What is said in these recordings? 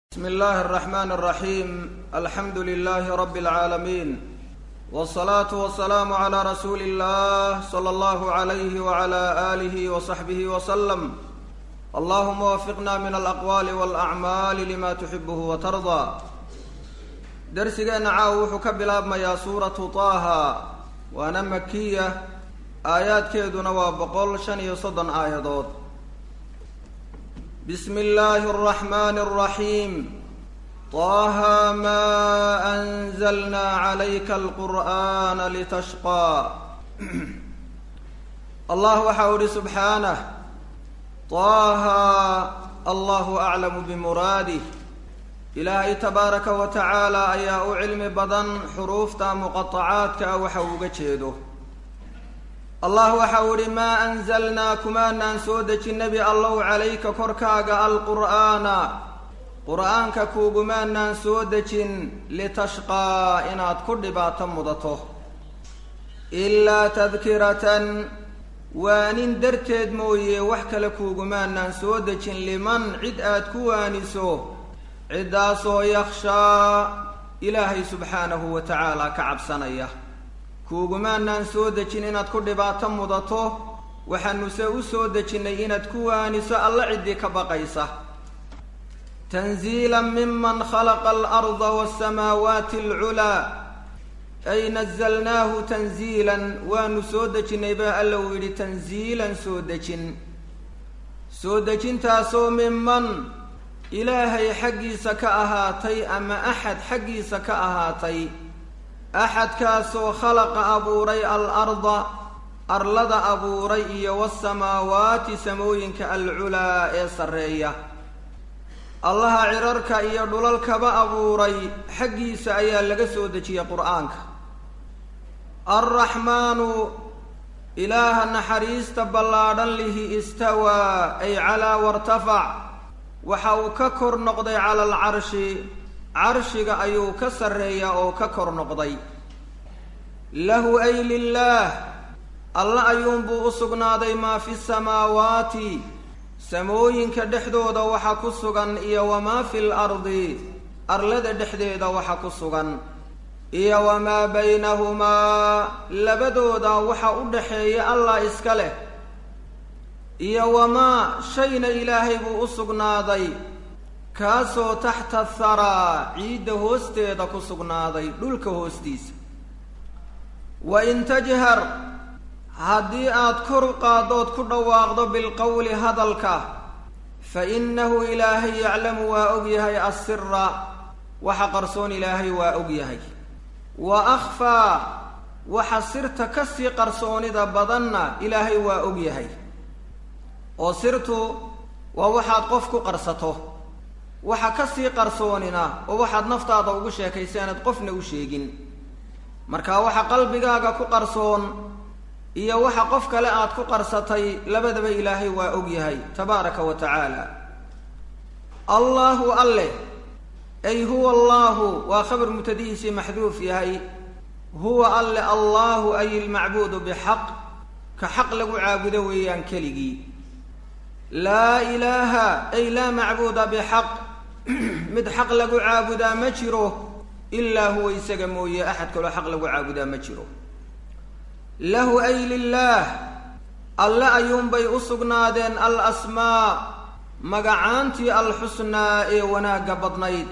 بسم الله الرحمن الرحيم الحمد لله رب العالمين والصلاة والسلام على رسول الله صلى الله عليه وعلى آله وصحبه وسلم اللهم وفقنا من الأقوال والأعمال لما تحبه وترضى درسgeena caaw wuxuu ka bilaabmayaa suuratu taaha waana makiya aayaadkeeduna waa boqol shan iyo soddon aayadood bismi illaahi araxmaani araxiim taaha maa anzalnaa calayka alqur'aana litashqaa allah waxa u ihi subxaanah taaha allahu aclamu bimuraadih ilaahay tabaaraka wa tacaala ayaa u cilmi badan xuruufta muqatacaadka ah waxa uu uga jeedo allah waxa uu ihi maa anzalnaa kumaanaan soo dejin nebi allow calayka korkaaga alqur'aana qur'aanka kuugumaanaan soo dejin litashqaa inaad ku dhibaato mudato ilaa tadkiratan waanin darteed mooye wax kale kuugumaanaan soo dejin liman cid aad ku waaniso ciddaasoo yakhshaa ilaahay subxaanahu wa tacaala ka cabsanaya kuugumaanaan soo dejin inaad ku dhibaato mudato waxaanuse u soo dejinnay inaad ku waaniso alla ciddii ka baqaysa tanziila miman khalaqa alarda waasamaawaati alculaa ay nazalnaahu tanziilan waanu soo dejinnay baa alla uu yidhi tanziilan soo dejin soo dejintaasoo miman ilaahay xaggiisa ka ahaatay ama axad xaggiisa ka ahaatay axadkaasoo khalaqa abuuray al-arda arlada abuuray iyo wasamaawaati samooyinka alculaa ee sarreeya allaha cirarka iyo dhulalkaba abuuray xaggiisa ayaa laga soo dejiyey qur-aanka alraxmaanu ilaaha naxariista ballaadhan lihi istawaa ay calaa wartafac waxa uu ka kor noqday cala alcarshi carshiga ayuu ka sarreeyaa oo ka kor noqday lahu ay lilaah alla ayuunbuu u sugnaaday maa fi samaawaati samooyinka dhexdooda waxa ku sugan iyo wamaa fi lardi arlada dhexdeeda waxa ku sugan iyo wamaa baynahumaa labadooda waxa u dhaxeeya allah iska leh iyo wamaa shayna ilaahay buu u sugnaaday kaasoo taxta tharaa ciidda hoosteeda ku sugnaaday dhulka hoostiisa wa in tajhar haddii aad kor qaaddood ku dhawaaqdo bilqowli hadalka fa innahu ilaahay yaclamu waa og yahay assira waxa qarsoon ilaahay waa og yahay wa akhfaa waxa sirta ka sii qarsoonida badanna ilaahay waa og yahay oo sirtu waa waxaad qof ku qarsato waxa ka sii qarsoonina oo waxaad naftaada ugu sheekaysa inaad qofna u sheegin marka waxa qalbigaaga ku qarsoon iyo waxa qof kale aad ku qarsatay labadaba ilaahay waa og yahay tabaaraka wa tacaala allaahu alleh ay huwa allaahu waa khabar mutadihiisii maxduuf yahay huwa alle allaahu ay ilmacbuudu bixaq ka xaq lagu caabudo weeyaan keligii laa ilaaha ay laa macbuuda bixaq mid xaq lagu caabudaa ma jiro ilaa huwa isaga mooye axad kaloo xaq lagu caabudaa ma jiro lahu ay lilaah alle ayuunbay u sugnaadeen al asmaa magacaantii alxusnaa ee wanaagga badnayd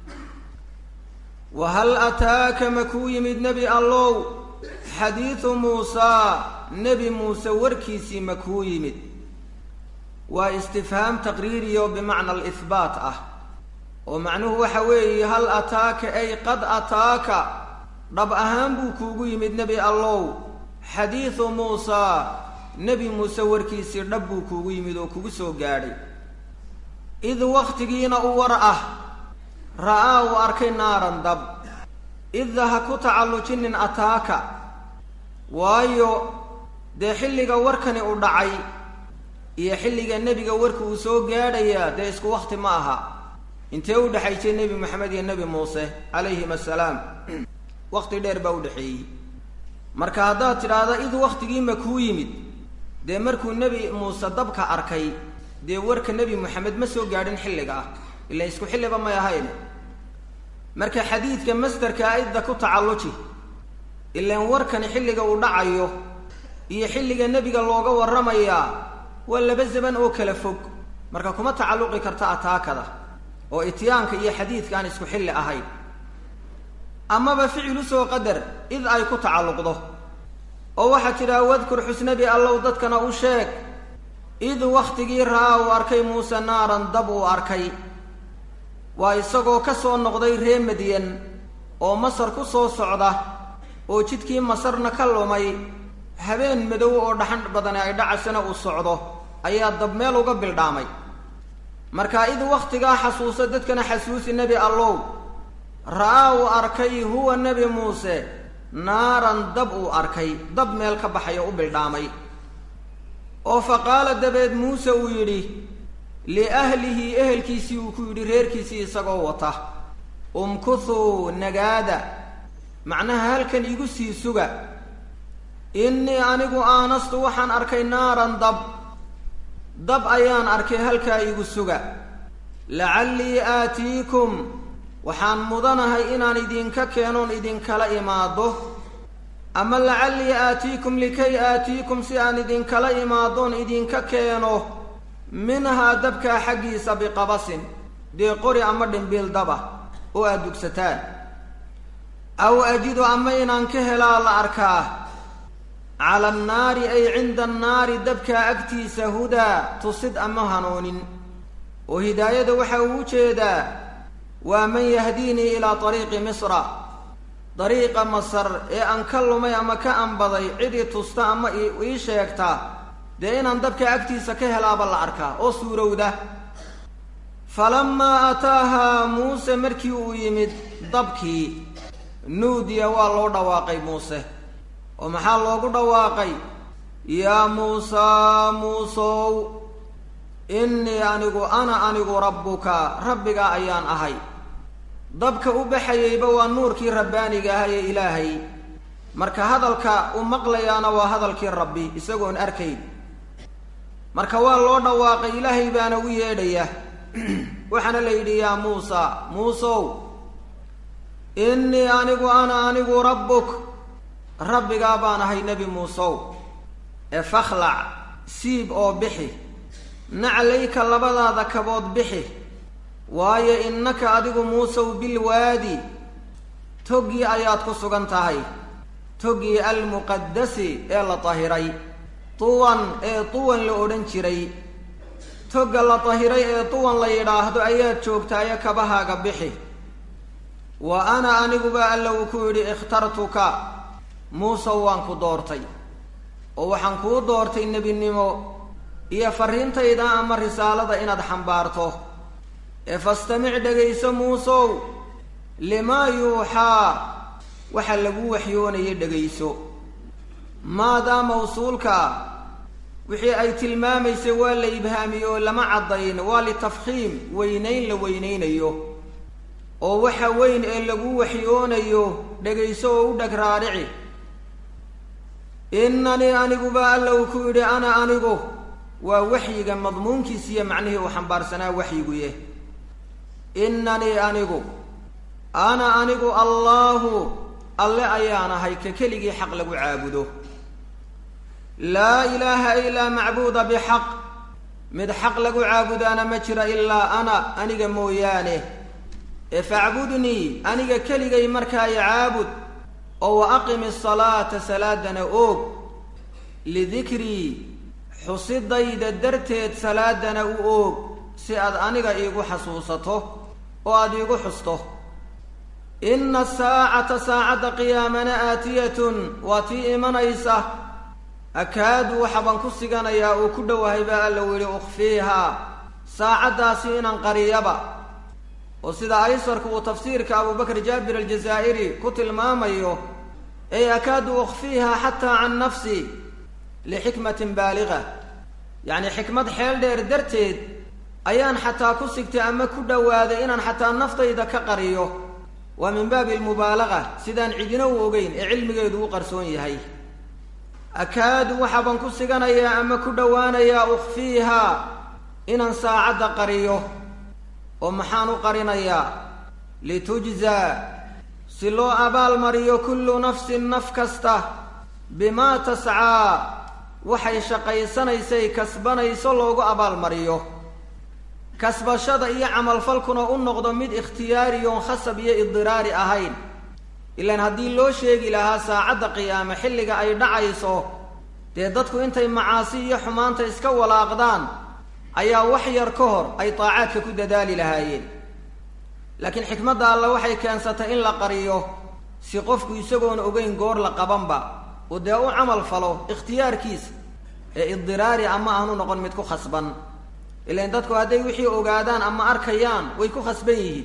wa hal ataaka ma kuu yimid nebi allow xadiidu muusaa nebi muuse warkiisii ma kuu yimid waa istifhaam taqriiriyo bimacna alihbaat ah oo macnuhu waxa weeye hal ataaka ay qad ataaka dhab ahaan buu kuugu yimid nebi allow xadiidu muusaa nebi muuse warkiisii dhab buu kuugu yimid oo kugu soo gaadhay id wakhtigiina u war ah ra'aa uu arkay naaran dab idda ha ku tacallujinin ataaka waayo dee xilliga warkani u dhacay iyo xilliga nebiga warka uu soo gaadhayaa dee isku wakti ma aha intee u dhexaysay nebi moxamed iyo nebi muuse calayhim assalaam wakti dheer baa u dhexeeyey marka haddaad tidhaahda id wakhtigiima kuu yimid dee markuu nebi muuse dabka arkay dee warka nebi moxamed ma soo gaadhin xilliga ah ila isku xilliba may ahayn marka xadiidka masderka aidda ku tacalluji ilaan warkani xilliga uu dhacayo iyo xilliga nebiga looga warramayaa waa laba zaman oo kala fog marka kuma tacalluqi karta ataakada oo ityaanka iyo xadiidka aan isku xilli ahayn amaba ficil usoo qadar id ay ku tacalluqdo oo waxaad tidhaha wadkur xusnabi allow dadkana u sheeg id wakhtigii ra'aa uu arkay muuse naaran dab uu arkay waa isagoo ka soo noqday ree madyan oo masar ku soo socda oo jidkii masarna ka lumay habeen madow oo dhaxan badani ay dhacasana uu socdo ayaa dab meel uga bildhaamay marka id wakhtigaa xasuusa dadkana xasuusi nebi allow ra'aa uu arkay huwa nebi muuse naaran dab uu arkay dab meel ka baxaya u bildhaamay oo fa qaala dabeed muuse uu yidhi liahlihi ehelkiisii uu ku yidhi reerkiisii isagoo wata umkuthuu nagaada macnaha halkan igu sii suga innii anigu aanastu waxaan arkay naaran dab dab ayaan arkay halkaa igu suga lacallii aatiikum waxaan mudanahay inaan idinka keenoon idinkala imaado ama lacallii aatiikum likay aatiikum si aan idinkala imaadoon idinka keeno minhaa dabkaa xaggiisa biqabasin dee qori ama dhimbiil daba oo aad dugsataan aw ajidu ama inaan ka helaa la arkaa cala annaari ay cinda annaari dabkaa agtiisa hudaa tusid ama hanuunin oo hidaayada waxa uu u jeedaa waa man yahdiinii ilaa ariiqi misra dariiqa masar ee aan ka lumay ama ka anbaday cidii tusta ama ii sheegta dee inaan dabka agtiisa ka helaaba la arkaa oo suurowda falamaa ataahaa muuse markii uu yimid dabkii nuudiya waa loo dhawaaqay muuse oo maxaa loogu dhawaaqay yaa muusaa muusow innii anigu ana anigu rabbuka rabbigaa ayaan ahay dabka u baxayeyba waa nuurkii rabbaaniga aha ee ilaahay marka hadalka u maqlayaana waa hadalkii rabbi isagoon arkayn marka waa loo dhawaaqay ilaahay baana u yeedhaya waxaana la yidhi yaa muusa muusow innii anigu ana anigu rabbuk rabbigaa baan ahay nebi muusow ee fakhlac siib oo bixi naclayka labadaada kabood bixi waayo innaka adigu muusow bilwaadi toggii ayaad ku sugan tahay toggii almuqadasi ee la tahiray tuwan ee tuwan la odhan jiray togga la tahiray ee tuwan la yidhaahdo ayaad joogtaayo kabahaaga bixi wa ana aniguba alla uu ku yidhi ikhtartuka muusow waan ku doortay oo waxaan kuu doortay nebinimo iyo farriintayda ama risaalada inaad xambaarto ee fastamic dhegayso muusow limaa yuuxaa waxa lagu waxyoonaya dhegayso maadaa mawsuulka wixii ay tilmaamaysay waa la ibhaamiye oo lama caddayn waa litafkhiim weynayn la weynaynayo oo waxa weyn ee lagu waxyoonayo dhegayso oo u dheg raadhici innanii aniguba alla uu ku yidhi ana anigu waa waxyiga madmuunkiis iyo macnihii uu xambaarsanaa waxyiguye innanii anigu ana anigu allaahu alle ayaan ahay ka keligii xaq lagu caabudo laa ilaaha ilaa macbuuda bixaq mid xaq lagu caabudaana ma jira ilaa ana aniga mooyaane ee facbudnii aniga keligay markaa i caabud oo wa aqimi asalaata salaadana oog lidikrii xusidayda darteed salaadana u oog si aad aniga iigu xasuusato oo aada iigu xusto inna asaacata saacadda qiyaamana aatiyatun waa tii imanaysa akaadu waxabaan ku siganayaa uu ku dhowahay baa alla u yidhi ukhfiihaa saacaddaasi inaan qariyaba oo sida aysarku uu tafsiirka abubakr jaabir aljazaa'iri ku tilmaamayo ey akaadu ukhfiihaa xataa can nafsi lixikmatin baaliga yacni xikmad xeel dheer darteed ayaan xataa ku sigtay ama ku dhowaaday inaan xataa naftayda ka qariyo waa min baabi almubaalaga sidaan cidina u ogeyn ee cilmigeedu u qarsoon yahay akaadu waxaabaan ku siganayaa ama ku dhowaanayaa ukhfiihaa inaan saacadda qariyo oo maxaan u qarinayaa litujzaa si loo abaalmariyo kullu nafsin naf kasta bimaa tascaa waxay shaqaysanaysay kasbanayso loogu abaalmariyo kasbashada iyo camalfalkuna u noqdo mid ikhtiyaariyoon khasab iyo idiraari ahayn ilaan haddii loo sheegi lahaa saacadda qiyaame xilliga ay dhacayso dee dadku intay macaasi iyo xumaanta iska walaaqdaan ayaa wax yar ka hor ay taacaadka ku dadaali lahaayeen laakiin xikmadda alle waxay keensatay in la qariyo si qofku isagoona ogeyn goor la qabanba oo dee u camal falo ikhtiyaarkiisa ee idiraari ama aanu noqon mid ku khasban ilaan dadku hadday wixii ogaadaan ama arkayaan way ku khasban yihiin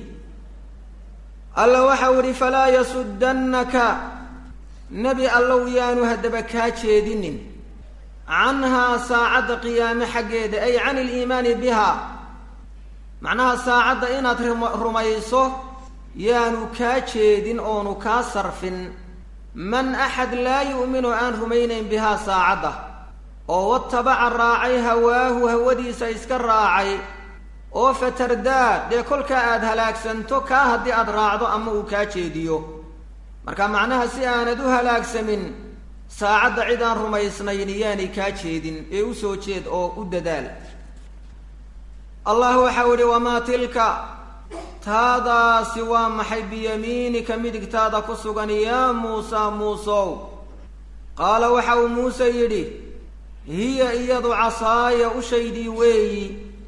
alla waxau idhi falaa yasuddannaka nebi allow yaanu haddaba kaa jeedinin canhaa saacadda qiyaame xaggeeda ay can iliimaani biha macnaha saacadda inaad rumayso yaanu kaa jeedin oonu kaa sarfin man axad laa yu'minu aan rumaynayn bihaa saacadda oo watabaca raacay hawaahu hawadiisa iska raacay oo fatardaa dee kolkaa aada halaagsanto kaa haddii aada raacdo ama uu kaa jeediyo marka macnaha si aanad u halaagsamin saacadda cid aan rumaysnayn yaanay kaa jeedin ee u soo jeed oo u dadaal allah waxau idhi wamaa tilka taadaasi waa maxay biyamiinika midigtaada ku sugan yaa muusa muusow qaala waxa uu muuse yidhi hiya iyadu casaaya ushaydii weeyi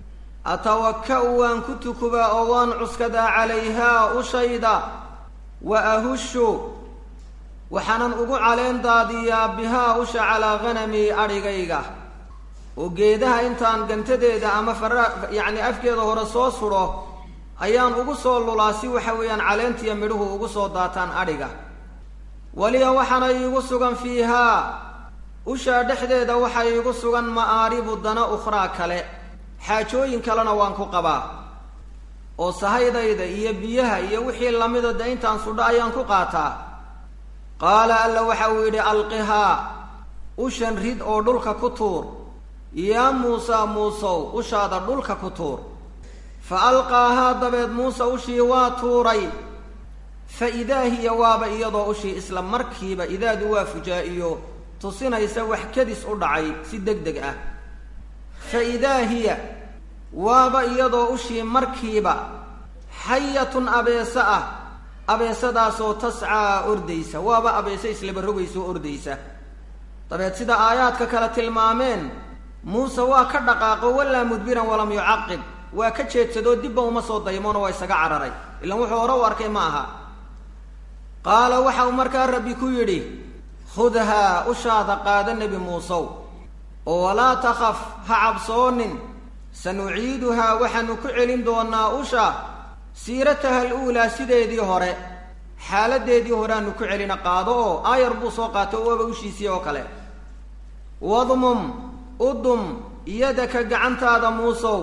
atawaka-u waan ku tukubaa oo waan cuskadaa calayhaa ushayda wa ahushu waxaanan ugu caleen daadiyaa bihaa usha calaa ghanamii adhigayga oo geedaha intaan gantadeeda ama fara yacni afkeeda hore soo sudho ayaan ugu soo lulaa si waxa weeyaan caleentiya midhuhu ugu soo daataan adhiga waliya waxaana iigu sugan fiihaa ushaa dhexdeeda waxaa iigu sugan ma'aaribu dana ukhraa kale xaajooyin kalena waan ku qabaa oo sahaydayda iyo biyaha iyo wixii lamida de intaan sudho ayaan ku qaataa qaala alla waxa uu yidhi alqihaa ushan rid oo dhulka ku tuur yaa muusaa muusow ushaada dhulka ku tuur fa alqaahaa dabeed muuse ushii waa tuuray fa idaa hiya waaba iyadoo ushii isla markiiba idaadu waa fujaa-iyo tusinaysa wax kadis u dhacay si deg deg ah fa idaa hiya waaba iyadoo ushii markiiba xayatun abeese ah abeesadaasoo tascaa ordaysa waaba abeese islaba rogaysa oo ordaysa dabeed sida aayaadka kale tilmaameen muuse waa ka dhaqaaqo walaa mudbiran walam yucaqib waa ka jeedsadoo dibba uma soo daymoona waa isaga cararay ilaan wuxuu hore u arkay ma aha qaala waxa uu markaa rabbi ku yidhi khudhaa ushaada qaada nebi muusow oo walaa takhaf ha cabsoonin sanuciiduhaa waxaanu ku celin doonaa usha siirataha aluulaa sideedii hore xaaladeedii horeaanu ku celina qaado oo aayar buu soo qaato waaba ushiisii oo kale wadmum udum yadaka gacantaada muusow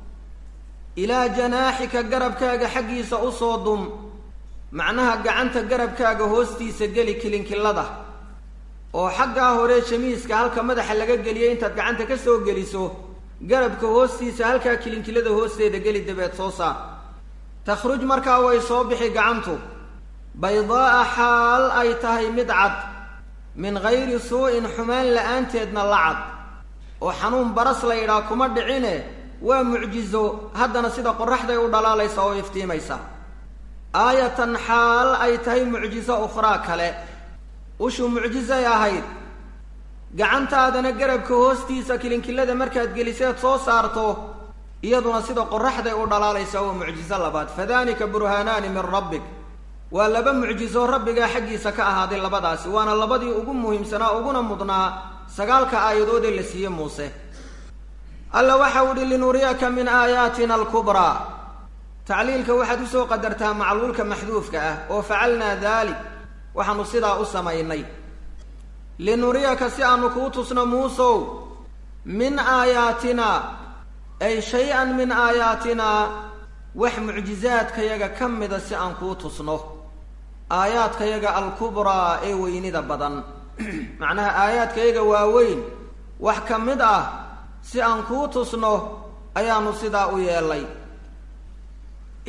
ilaa janaaxika garabkaaga xaggiisa usoo dum macnaha gacanta garabkaaga hoostiisa geli kilinkilada oo xaggaa hore jamiiska halka madaxa laga geliyay intaad gacanta ka soo geliso garabka hoostiisa halkaa kilinkilada hoosteeda geli dabeed soo saar takhruj markaa way soo bixi gacantu baydaa'a xaal ay tahay mid cad min gayri suu-in xumaan la-aanteedna la cad oo xanuun baras la yidhaha kuma dhicine waa mucjizo haddana sida qoraxday u dhalaalaysa oo iftiimaysa aayatan xaal ay tahay mucjiso ukhraa kale ushu mucjizay ahayd gacantaadana garabka hoostiisa kilinkilada markaad geliseed soo saarto iyaduna sida qoraxday u dhalaalaysa oo mucjizo labaad fadalika burhaanaani min rabbik waa laba mucjizo rabbigaa xaggiisa ka ahaaday labadaasi waana labadii ugu muhiimsanaa uguna mudnaa sagaalka aayadoodee la siiyey muuse alla waxa u ihi linuriyaka min aayaatina alkubraa tacliilka waxaad usoo qadartaa macluulka maxduufka ah oo facalnaa daalik waxaanu sidaa u samaynay linuriyaka si aanu kuu tusno muusow min aayaatina ay shay-an min aayaatinaa wax mucjizaadkayaga ka mida si aan kuu tusno aayaadkayaga alkubraa ee weynida badan macnaha aayaadkayaga waaweyn wax ka mid ah si aan kuu tusno ayaanu sidaa u yeelay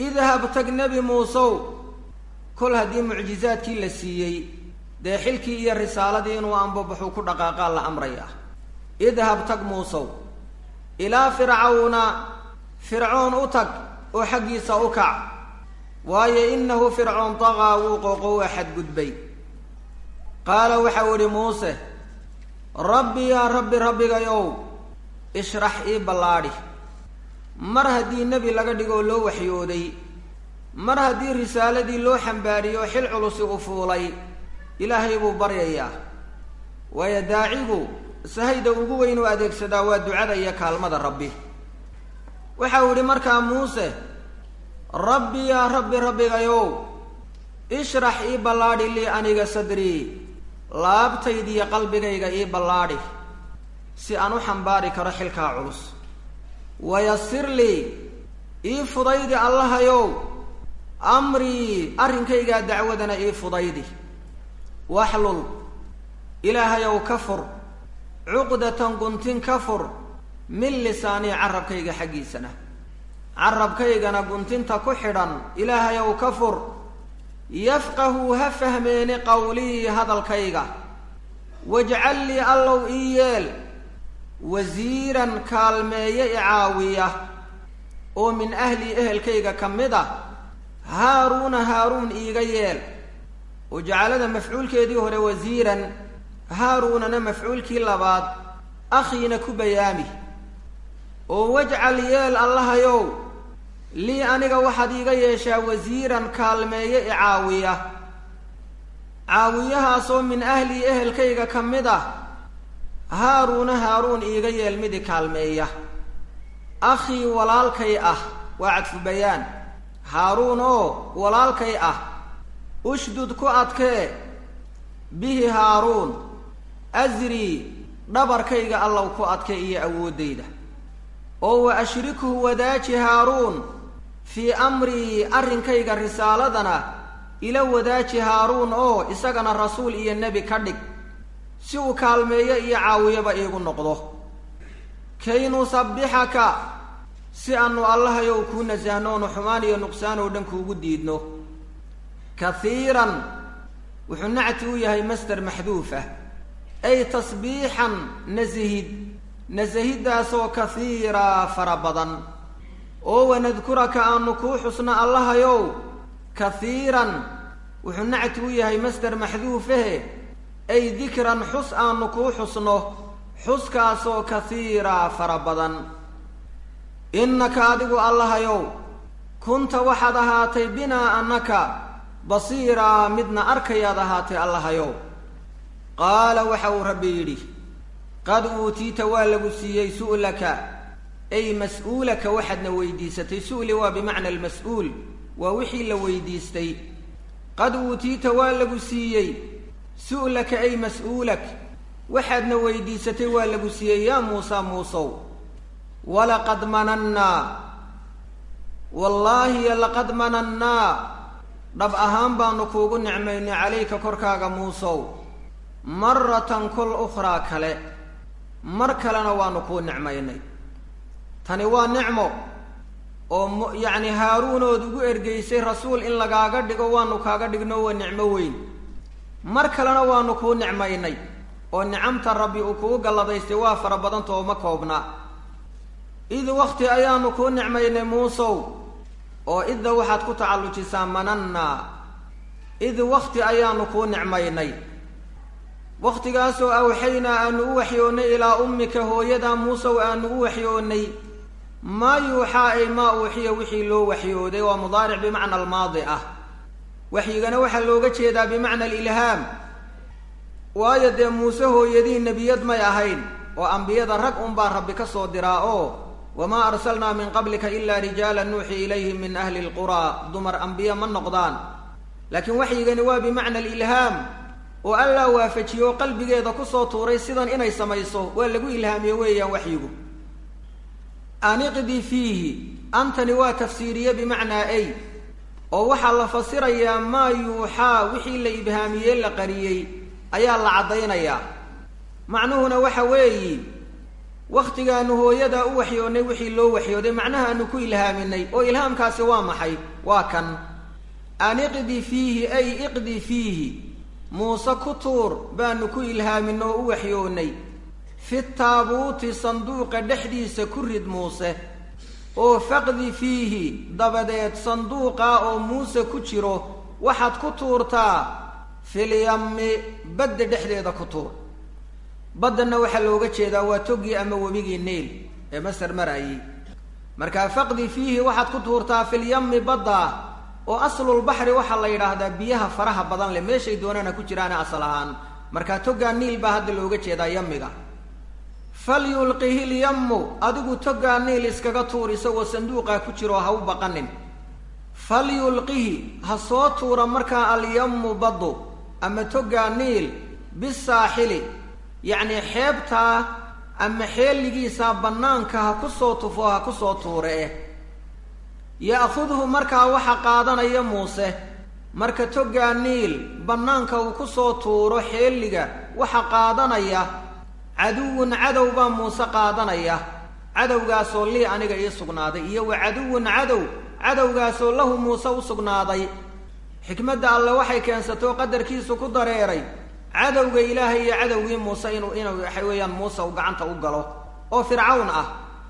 idhab tag nebi muusow kol haddii mucjizaadkii la siiyey dee xilkii iyo risaaladii inuu anbabaxuu ku dhaqaaqaa la amraya idhab tag muusow ilaa fircawna fircoon u tag oo xaggiisa u kac waayo innahu fircoon daqaa wuu qooqo waa xadgudbay qaala waxau idhi muuse rabbi yaa rabbi rabbigayow ishrax ii ballaadhi mar haddii nebi laga dhigoo loo waxyooday mar haddii risaaladii loo xambaariyo xil culusi u fuulay ilaahay buu baryayaa waayo daacigu sahayda ugu weyn u adeegsadaa waa ducada iyo kaalmada rabbi waxau idhi markaa muuse rabbi yaa rabbi rabbigayow ishrax ii ballaadhi lii aniga sadrii laabtaydiiyo qalbigayga ii ballaadhi si aan u xambaari karo xilkaa culus wayasir lii ii fudaydi allahayow amrii arrinkaygaa dacwadana ii fudaydi waxlul ilaahayow ka fur cuqdatan guntin ka fur min lisaanii carabkayga xaggiisana carabkaygana guntinta ku xidhan ilaahayow ka fur yafqahu ha fahmeeni qawlii hadalkayga wajcal lii allow ii yeel wasiiran kaalmeeye i caawiya oo min ahlii ehelkayga ka mid ah haaruuna haaruun iiga yeel oo jacalada mafcuulkeedii hore wasiiran haaruunana mafcuulkii labaad akhiina ku bayaami oo wajcal yeel allahayow lii aniga waxaad iiga yeeshaa wasiiran kaalmeeye i caawiya caawiyahaasoo min ahlii ehelkayga ka mid ah haaruuna haaruun iiga yeel midi kaalmeeya akhii walaalkay ah waa cadfu bayaan haaruun oo walaalkay ah ushdud ku adkee bihi haaruun asrii dhabarkayga allow ku adkee iyo awooddayda oo wa ashrikhu wadaaji haaruun fii amrii arrinkayga risaaladana ila wadaaji haaruun oo isagana rasuul iyo nebi ka dhig si uu kaalmeeyo iyo caawiyaba iigu noqdo kay nusabbixaka si aanu allahayow kuu nasahnoonu xumaan iyo nuqsaan oo dhan kuugu diidno kahiiran wuxuu nacti u yahay masder maxduuf ah ay tasbiixan nasihid nasahiddaasoo kahiiraa fara badan oo wanadkuraka aanu kuu xusno allahayow kahiiran wuxuu nacti u yahay masder maxduufahe ay dikran xus aanu kuu xusno xuskaasoo kahiiraa fara badan innaka adigu allahayow kunta waxaad ahaatay binaa annaka basiiraa midna arkayaad ahaatay allahayow qaala waxa uu rabbi yidhi qad uutiita waa lagu siiyey su'laka ay mas-uulaka waxaadna weydiisatay su'li waa bimacna almas-uul waa wixii la weydiistay qad uutiita waa lagu siiyey su'laka ay mas-uulak waxaadna weydiisatay waa lagu siiyey yaa muusa muusow walaqad manannaa wallaahi laqad manannaa dhab ahaan baanu kuugu nicmaynay calayka korkaaga muusow maratan kol ukhraa kale mar kalena waanu kuu nicmaynay tani waa nicmo oo m yacni haaruunood ugu ergeysay rasuul in lagaaga dhigo waanu kaaga dhigno waa nicmo weyn mar kalena waanu kuu nicmaynay oo nicamta rabbi uu kugu galladaystay waa fara badanta oo ma koobna id wakti ayaanu kuu nicmaynay muusow oo idda waxaad ku tacallujisaa manannaa id wakti ayaanu kuu nicmaynay wakhtigaasoo awxaynaa aanu u waxyoonnay ilaa ummika hooyadaa muusow aanu u waxyoonnay maa yuuxaa ay maa uuxiya wixii loo waxyooday waa mudaaric bimacna almaadi ah waxyigana waxaa looga jeedaa bimacna alilhaam waayo dee muuse hooyadii nebiyad may ahayn oo ambiyada rag unbaa rabbi ka soo diraa oo wamaa arsalnaa min qablika ilaa rijaala nuuxi ilayhim min ahli lquraa dumar ambiye ma noqdaan laakiin waxyigani waa bimacna alilhaam oo allaa waafajiye oo qalbigeeda kusoo tuuray sidan inay samayso waa lagu ilhaamiye weeyaan waxyigu aniqdi fiihi antani waa tafsiiriye bimacnaa ay oo waxaa la fasirayaa maa yuuxaa wixii la ibhaamiyey la qariyey ayaa la caddaynayaa macnuhuna waxa weeyi wakhtigaanu hooyadaa u waxyoonnay wixii loo waxyooday macnaha aanu ku ilhaaminay oo ilhaamkaasi waa maxay waa kan an iqdi fiihi ay iqdi fiihi muuse ku tuur baanu ku ilhaamin oo u waxyoonnay fi taabuuti sanduuqa dhexdiisa ku rid muuse oo faqdi fiihi dabadeed sanduuqaa oo muuse ku jiro waxaad ku tuurtaa filyammi badda dhexdeeda ku tuur baddana waxaa looga jeedaa waa togii ama webigii niil ee masar maraayey markaa faqdi fiihi waxaad ku tuurtaa filyammi badda oo aslulbaxri waxaa la yidhaahdaa biyaha faraha badan leh meeshay doonaana ku jiraana asal ahaan markaa togaa niil baa hadda looga jeedaa yammiga falyulqihi lyammu adigu togaa niil iskaga tuur isagoo sanduuqaa ku jiro ha u baqanin falyulqihi ha soo tuura markaa alyammu baddu ama togaa niil bisaaxili yacnii xeebtaa ama xeeligiisaa bannaanka ha ku soo tufo ha ku soo tuure eh ya'khudhu markaa waxa qaadanaya muuse marka togaa niil bannaanka uu ku soo tuuro xeeliga waxa qaadanaya caduwun cadow baa muuse qaadanaya cadowgaasoo lii aniga ii sugnaaday iyo wa caduwun cadow cadowgaasoo lahu muuse u sugnaaday xikmadda alle waxay keensatoo qadarkiisu ku dareeray cadowga ilaahay iyo cadowgii muuse inuu inuu waxa weeyaan muuse uu gacanta u galo oo fircawn ah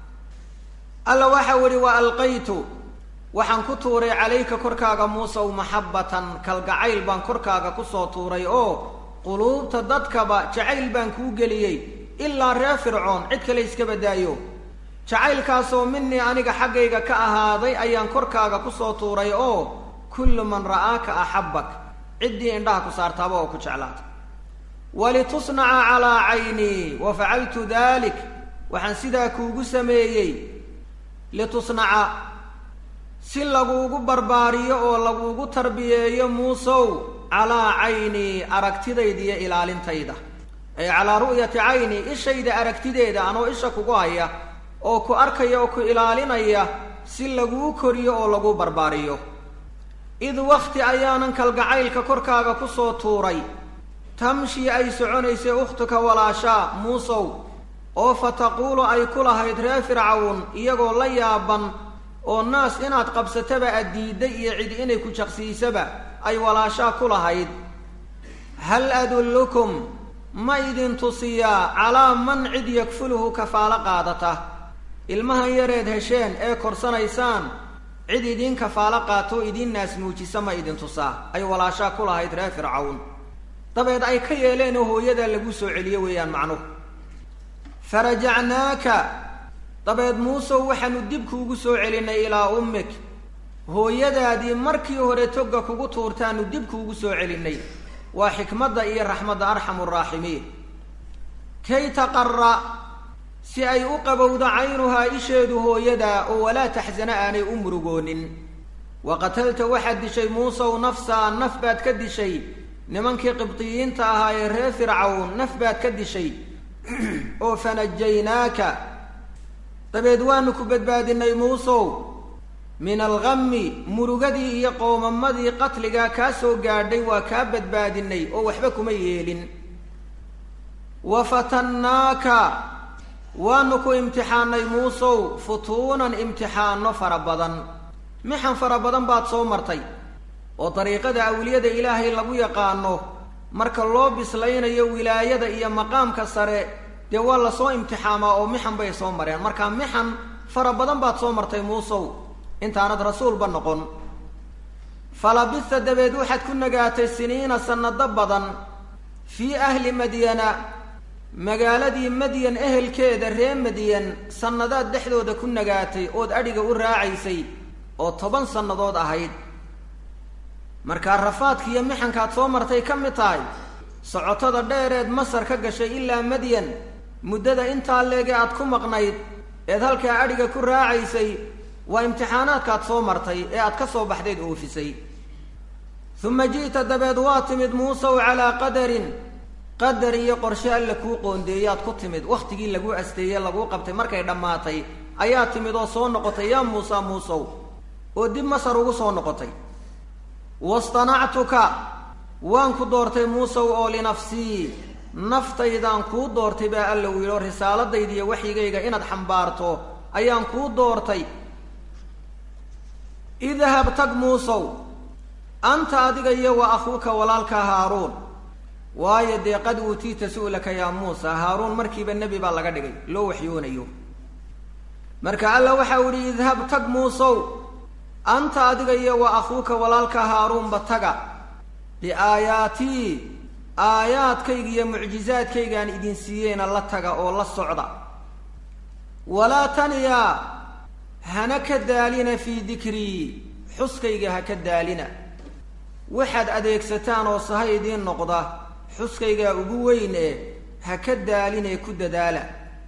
alla waxau idhi wa alqaytu waxaan ku tuuray calayka korkaaga muusew maxabbatan kalgacayl baan korkaaga kusoo tuuray oo quluubta dadkaba jacayl baan kuu geliyey ilaa reer fircoon cid kale iska badaayo jacaylkaasoo minii aniga xaggayga ka ahaaday ayaan korkaaga kusoo tuuray oo kullu man ra'aaka axabbak ciddii indhaha ku saartaaba oo ku jeclaata walitusnaca calaa caynii wa facaltu dalik waxaan sidaa kuugu sameeyey litusnaca si laguugu barbaariyo oo laguugu tarbiyeeyo muusow calaa caynii aragtidayda iyo ilaalintayda ay calaa ru'yati cayni ishayda aragtideeda anoo isha kugu haya oo ku arkaya oo ku ilaalinaya si laguu koriyo oo laguu barbaariyo id wakti ayaanan kalgacaylka korkaaga kusoo tuuray tamshii ay soconaysay ukhtuka walaashaa muusow oo fa taquulu ay ku lahayd reer fircawn iyagoo la yaaban oo naas inaad qabsataba aad diidday iyo cid inay ku jaqsiisaba ay walaashaa ku lahayd hal adullukum ma idin tusiyaa calaa man cid yakfuluhu kafaalo qaadata ilmahan yareed hesheen ee korsanaysaan cid idiin kafaalo qaatoo idiin naas muujisa ma idin tusaa ay walaashaa ku lahayd reer fircawn dabeed ay ka yeeleen oo hooyadaa lagu soo celiyo weeyaan macnuhu farajacnaaka dabeed muusow waxaanu dib kuugu soo celinay ilaa ummik hooyadaadii markii hore togga kugu tuurtaanu dib kuugu soo celinay waa xikmadda iyo raxmadda arxamu raaximiin kay taqara si ay u qabowdo caynuhaa isheedu hooyadaa oo walaa taxsana aanay u murugoonin wa qatalta waxaad dishay muusow nafsaa naf baad ka dishay nimankii qibdiyiinta ahaa ee reer fircawn naf baad ka dishay oo fanajaynaaka dabeed waanu ku badbaadinay muusow min alghammi murugadii iyo qoomamadii qatligaa kaa soo gaadhay waa kaa badbaadinay oo waxba kuma yeelin wa fatannaaka waanu ku imtixaanay muusow futuunan imtixaano fara badan mixan fara badan baad soo martay oo dariiqada awliyada ilaahay lagu yaqaano marka loo bislaynayo wilaayada iyo maqaamka sare dee waa lasoo imtixaamaa oo mixan bay soo mareen marka mixan fara badan baad soo martay muusow intaanad rasuulba noqon falabista dabeed waxaad ku nagaatay siniina sannado badan fii ahli madyana magaaladii madyan ehelkeeda ree madyan sannadaad dhexdooda ku nagaatay ood adhiga u raacaysay oo toban sannadood ahayd markaa rafaadka iyo mixankaad soo martay ka mid tahay socotada dheereed masar ka gashay ilaa madyan muddada intaa leege aad ku maqnayd eed halkaa adhiga ku raacaysay waa imtixaanaadkaad soo martay ee aad ka soo baxdeed oofisay uma ji'ta dabeed waa timid muusow calaa qadarin qadar iyo qorshe alla kuu qoondeeyaad ku timid wakhtigii laguu asteeye laguu qabtay markay dhammaatay ayaa timid oo soo noqotay yaa muusa muusow oo dib masar ugu soo noqotay wastanactuka waan ku doortay muusow oo linafsii naftaydaan kuu doortay baa alla uu yidhi oo risaaladayda iyo waxyigayga inaad xambaarto ayaan kuu doortay idhab tag muusow anta adiga iyo wa akhuuka walaalka haaruun waayo dee qad uutiita su'laka yaa muusa haaruun markiiba nebi baa laga dhigay loo waxyoonayo marka alla waxau idhi idhab tag muusow anta adiga iyo wa akhuuka walaalka haaruunba taga biaayaatii aayaadkayga iyo mucjizaadkaygaan idin siiyeyna la taga oo la socda walaa taniya hana ka daalina fii dikrii xuskayga ha ka daalina waxaad adeegsataan oo sahay idiin noqda xuskaygaa ugu weyn ee ha ka daalinee ku dadaala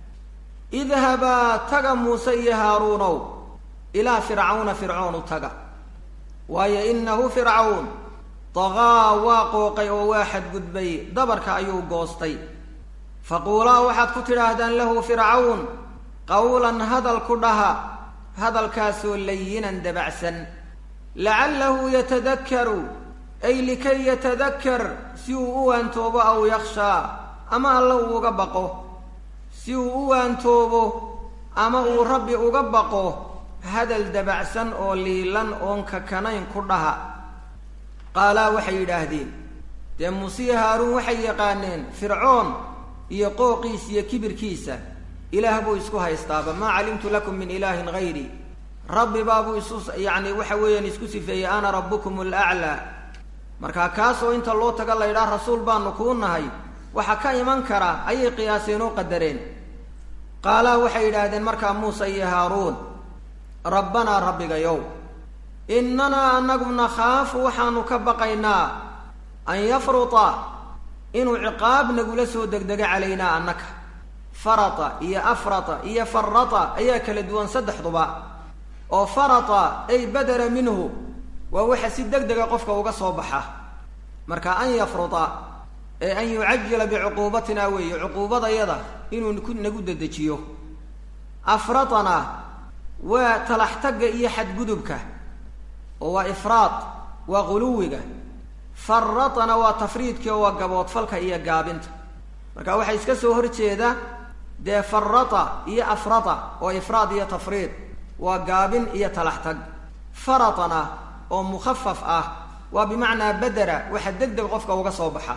idhabaa taga muuse iyo haaruunow ilaa fircawna fircoon u taga waayo innahu fircawn daqaa waa qooqay oo waa xadgudbay dabarka ayuu goostay faquulaa waxaad ku tidhaahdaan lahu fircawn qawlan hadal ku dhaha hadalkaasoo layinan dabacsan lacallahu yatadakkaru ay likay yatadakkar si uu u waantoobo aw yakhshaa ama alla uu uga baqo si uu u waantoobo ama uu rabbi uga baqo hadal dabacsan oo liilan oon kakanayn ku dhaha qaalaa waxay yidhaahdeen dee muusiya haaruun waxay yaqaaneen fircoon iyo qooqiisa iyo kibirkiisa ilaah buu isku haystaaba maa calimtu lakum min ilaahin hayri rabbi baabuu isu yacni waxa weeyaan isku sifeeyey ana rabbukum alaclaa markaa kaasoo inta loo taga la ydhaha rasuul baanu kuu nahay waxa ka iman kara ayay qiyaaseen oo qadareen qaalaa waxay yidhaahdeen markaa muuse iyo haaruun rabbanaa rabbigayow innanaa anagu nakhaafu waxaanu ka baqaynaa an yafruta inuu ciqaab nagula soo degdego calaynaa annaka farata iyo afrata iyo farata ayaa kala duwan saddexduba oo farata ay badara minhu waa waxa si deg dega qofka uga soo baxa marka an yafruta ee an yucajila bicuquubatina weeye cuquubadayada inuu ku nagu dedejiyo afratana waa talaxtagga iyo xadgudubka oo waa ifraad waa quluwiga faratana waa tafriidkii oo waa gaboodfalka iyo gaabinta marka waxaa iska soo horjeeda dee farata iyo afrata oo ifraad iyo tafriid waa gaabin iyo talaxtag faratana oo mukhafaf ah waa bimacnaa badera waxa deg deg qofka uga soo baxa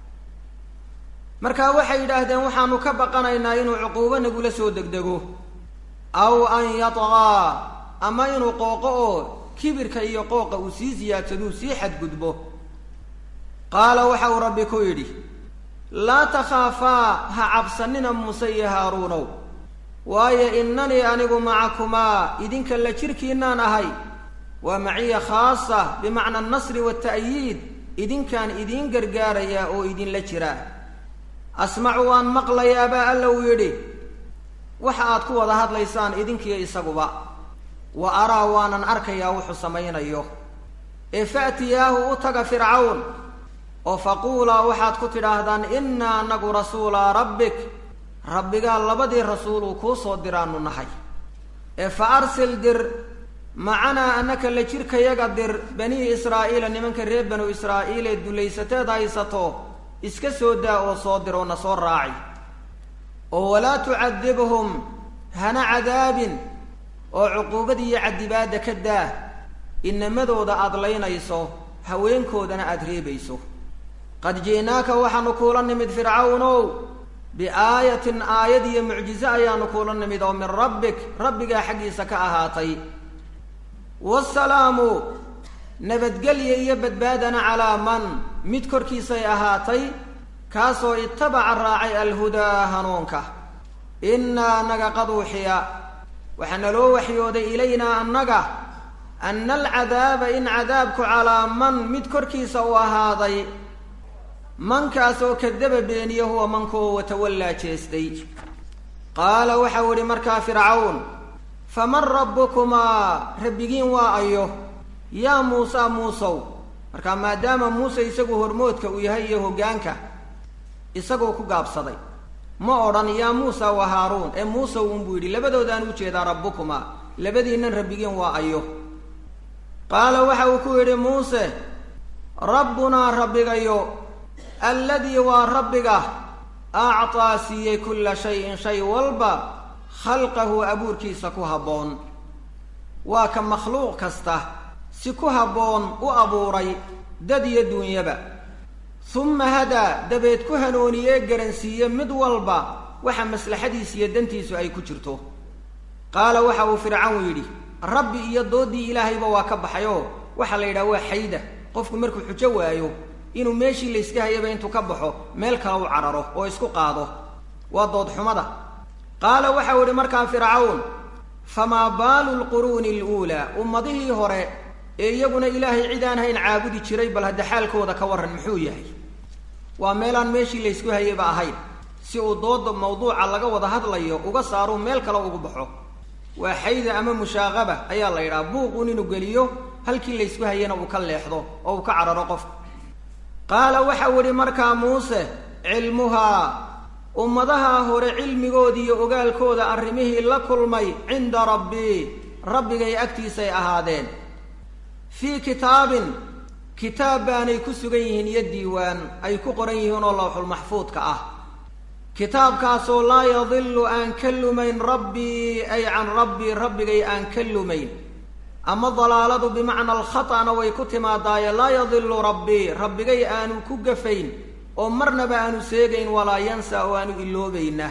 marka waxay yidhaahdeen waxaanu ka baqanaynaa inuu cuquubo nagula soo degdego aw an yatqaa ama inuu qooqo oo kibirka iyo qooqa uu sii siyaadsaduu sii xadgudbo qaala waxa uu rabbi ku yidhi laa takhaafaa ha cabsanina muuse iyo haaruunow waayo innanii anigu macakumaa idinka la jirkiinaan ahay waa maciya khaasa bimacna annasri waalta'yiid idinkaan idiin gargaarayaa oo idinla jiraa asmacu waan maqlayaa baa alla uu yidhi waxa aad ku wada hadlaysaan idinkiyo isaguba wa araa waanan arkayaa wuxuu samaynayo ee fa'tiyaahu u taga fircawn oo faquulaa waxaad ku tidhaahdaan innaa anagu rasuulaa rabbik rabbigaa labadii rasuuluu kuu soo diraanu nahay ee fa arsil dir macanaa annaka la jirkayaga dir banii israa'iila nimanka reer banu israa'iil ee dulaysateed haysato iska soo daa oo soo dir oo na soo raaci oo walaa tucadibhum hana cadaabin oo cuquubadii iyo cadibaadda ka daa inamadooda aada laynayso haweenkoodana aada reebayso qad ji'naaka waxaanu kuula nimid fircawnow biaayatin aayad iyo mucjize ayaanu kuula nimid oo min rabbik rabbigaa xaggiisa ka ahaatay waasalaamu nabadgelya iyo badbaadana calaa man mid korkiisay ahaatay kaasoo itabaca raacay alhudaa hanuunka innaa annaga qad uuxiya waxaa naloo waxyooday ilaynaa annaga anna alcadaaba in cadaabku calaa man mid korkiisa uu ahaaday mankaas oo kadaba beeniya huwa mankuoo watawallaa jeestay qaala waxau idhi markaa fircawn faman rabbukumaa rabbigiin waa ayo yaa muusa muusow markaa maadaama muuse isagu hormoodka uu yahay iyo hoggaanka isaguu ku gaabsaday ma odhan yaa muusa wa haaruun ee muusew unbuu yidhi labadoodaan u jeedaa rabbukumaa labadiinnan rabbigiin waa ayo qaala waxa uu ku yidhi muuse rabbunaa rabbigayo alladii waa rabbiga actaa siiyey kulla shayin shay walba khalqahu abuurkiisa ku habboon waa ka makhluuq kasta si ku habboon u abuuray dad iyo duunyaba humma hadaa dabeed ku hanooniyee garansiiye mid walba waxa maslaxadiis iyo dantiisu ay ku jirto qaala waxa uu fircawn yidhi rabbi iyo dooddii ilaahayba waa ka baxay oo waxaa la yidhaha waa xayda qofku markuu xujo waayo inuu meeshii layska hayaba intuu ka baxo meel kale u cararo oo isku qaado waa doodxumada qaala waxau idhi markaa fircawn famaa baalu lquruuni aluulaa ummadihii hore ee iyaguna ilaahay cid aan hayn caabudi jiray bal hadda xaalkooda ka warran muxuu yahay waa meelaan meeshii laysku hayayba ahayn si uu dooda mawduuca laga wada hadlayo uga saaruu meel kale ugu baxo waa xayda ama mushaaqaba ayaa la yidhaha buuqun inuu geliyo halkii laysku hayana uu ka leexdo oo uu ka cararo qofka qaala waxau idhi markaa muuse cilmuhaa ummadaha hore cilmigoodii iyo ogaalkooda arrimihii la kulmay cinda rabbii rabbigay agtiisay ahaadeen fii kitaabin kitaab baanay ku sugan yihiin iyo diiwaan ay ku qoran yihiin oo lawxulmaxfuudka ah kitaabkaasoo laa yadillu aan ka lumayn rabbii ay can rabbii rabbigay aan ka lumayn ama dalaaladu bimacna alkhata'na way ku timaadaaye laa yadillu rabbii rabbigay aanu ku gafayn oo marnaba aanu seegayn walaa yansa oo aanu iloobayna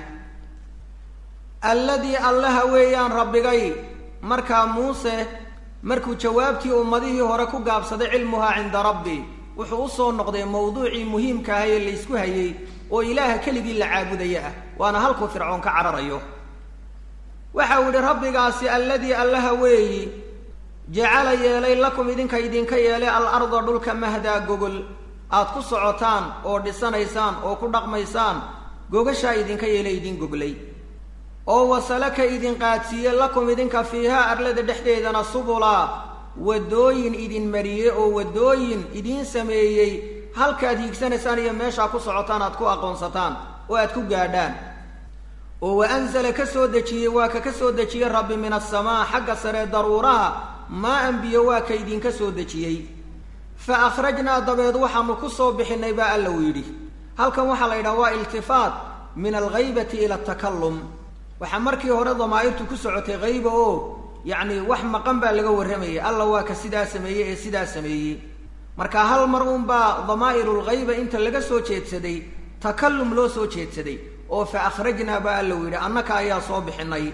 alladii allaha weeyaan rabbigay markaa muuse markuu jawaabtii ummadihii hore ku gaabsaday cilmuhaa cinda rabbi wuxuu usoo noqday mawduucii muhiimka ahay ee laysku hayey oo ilaaha keligii la caabudaya ah waana halkuu fircoon ka cararayo waxa uu yidhi rabbigaasi alladii allaha weeyi jacala yeelay lakum idinka idinka yeelay al arda dhulka mahdaa gogol aad ku socotaan oo dhisanaysaan oo ku dhaqmaysaan gogashaa idinka yeelay idin goglay oo wasalaka idin qaadsiiye lakum idinka fiihaa arlada dhexdeedana subulaa waddooyin idin mariyey oo waddooyin idiin sameeyey halkaad hiigsanaysaan iyo meeshaa ku socotaan aad ku aqoonsataan oo aad ku gaadhaan oo wa anzala ka soo dejiyey waa ka ka soo dejiyey rabbi min asamaa xagga sare daruuraha maa anbiyo waa ka idinka soo dejiyey fa akhrajnaa dabeed waxaanu ku soo bixinay baa alla uu yidhi halkan waxaa la yidhaha waa iltifaat min alghaybati ila atakallum waxaa markii hore damaa'irtu ku socotay hayba oo yacni wax maqan baa laga warramayay alla waa ka sidaa sameeyey ee sidaa sameeyey marka hal mar uunbaa damaa'irulghayba inta laga soo jeedsaday takallum loo soo jeedsaday oo fa akhrajnaa baa alla uu yidhi annaka ayaa soo bixinay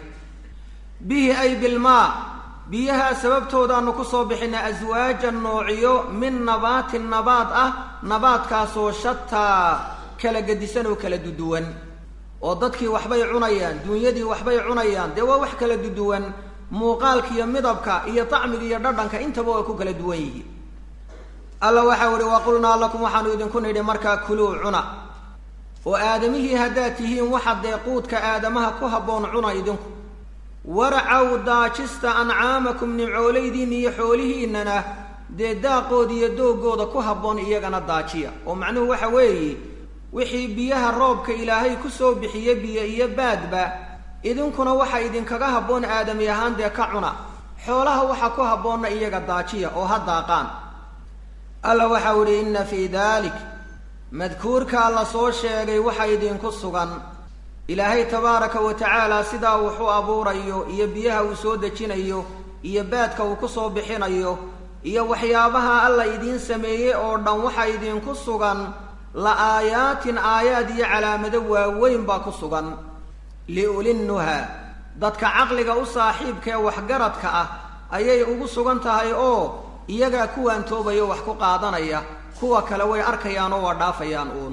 bihi ay bilmaa biyahaa sababtoodaanu ku soo bixinay aswaajan noociyo min nabaatin nabaad ah nabaadkaasoo shataa kala gedisan oo kala duduwan oo dadkii waxbay cunayaan duunyadii waxbay cunayaan dee waa wax kala duduwan muuqaalka iyo midabka iyo tacmiga iyo dhadhanka intaba waa ku kala duwan yihiin alla waxau ihi wa qulnaa lakum waxaanu idinku nidhi markaa kuluu cuna oo aadamihii haddaad tihiin waxa dee quudka aadamaha ku habboon cuna idinku warcaw daajista ancaamakum nimcoolaydiinna iyo xoolihiinnana dee daaqooda iyo doogooda ku habboon iyagana daajiya oo macnuhu waxa weeye wixii biyaha roobka ilaahay ku soo bixiye biyo iyo baadba idinkuna waxa idinkaga habboon aadami ahaan dee ka cuna xoolaha waxa ku habboonna iyaga daajiya oo ha daaqaan alla waxau idhi inna fii daalik madkuurkaa la soo sheegay waxa idinku sugan ilaahay tabaaraka wa tacaala sidaa wuxuu abuurayo iyo biyaha uu soo dejinayo iyo baadka uu ku soo bixinayo iyo waxyaabaha alla idiin sameeyey oo dhan waxa idinku sugan la aayaatin aayaad iyo calaamado waaweyn baa ku sugan liulinnuha dadka caqliga u saaxiibka ee waxgaradka ah ayay ugu sugan tahay oo iyagaa kuwaan toobaya wax ku qaadanaya kuwa kale way arkayaan oo waa dhaafayaan uun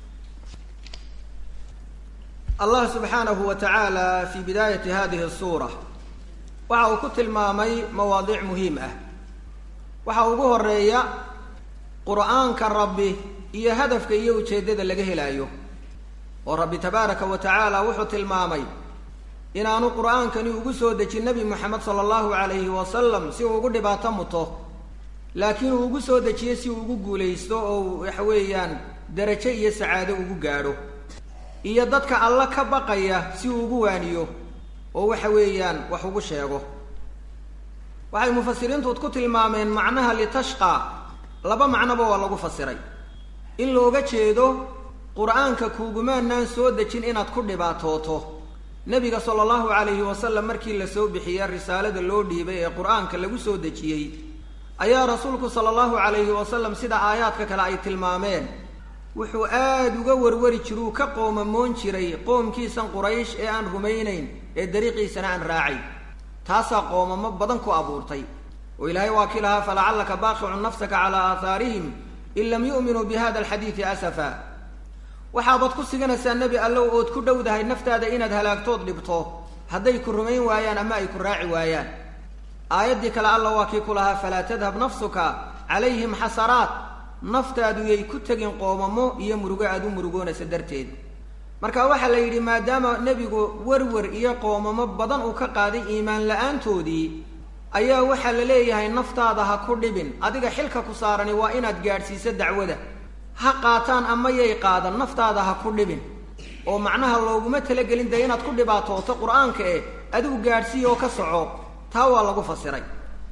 allah subxaanahu wa tacaala fii bidaayati hadihi suura waxa uu ku tilmaamay mawaadiic muhiim ah waxa ugu horeeya qur'aanka rabbi iyo hadafka iyo ujeeddada laga helaayo oo rabbi tabaaraka wa tacaala wuxuu tilmaamay inaanu qur'aankani ugu soo dejin nebi moxamed sala allahu calayhi wasalam si uu ugu dhibaato muto laakiin uu ugu soo dejiyey si uu ugu guulaysto oo waxa weeyaan darajo iyo sacaado ugu gaadho iyo dadka alla ka baqaya si uu ugu waaniyo oo waxa weeyaan wax ugu sheego waxay mufasiriintu ku tilmaameen macnaha litashqa laba macnoba waa lagu fasiray in looga jeedo qur-aanka kuugumaanaan soo dejin inaad ku dhibaatooto nebiga sala allahu calayhi wasalam markii la soo bixiyey risaalada loo dhiibay ee qur-aanka lagu soo dejiyey ayaa rasuulku sala allahu calayhi wasalam sida aayaadka kale ay tilmaameen wuxuu aada uga warwari jiruu ka qoomamoon jiray qoomkiisan quraysh ee aan rumaynayn ee dariiqiisana aan raacay taasaa qoomamo badan ku abuurtay oo ilaahay waa kii lahaa falacallaka baaqicun nafsaka calaa aahaarihim in lam yu'minuu bi hada alxadiidi asafa waxaabaad ku siganaysaa nebi allow ood ku dhowdahay naftaada inaad halaagtood dhibto hadday ku rumayn waayaan ama ay ku raaci waayaan aayaddii kale alla waa kii ku lahaa falaa tadhab nafsuka calayhim xasaraat naftaadu yay ku tegin qoomamo iyo murugo aada u murugoonaysa darteed marka waxaa la yidhi maadaama nebigu werwer iyo qoomamo badan uu ka qaaday iimaan la-aantoodii ayaa waxaa la leeyahay naftaada ha ku dhibin adiga xilka ku saarani waa inaad gaadhsiiso dacwada ha qaataan ama yay qaadan naftaada ha ku dhibin oo macnaha looguma talagelin dee inaad ku dhibaatooto qur-aanka eh adigu gaadhsiiya oo ka soco taa waa lagu fasiray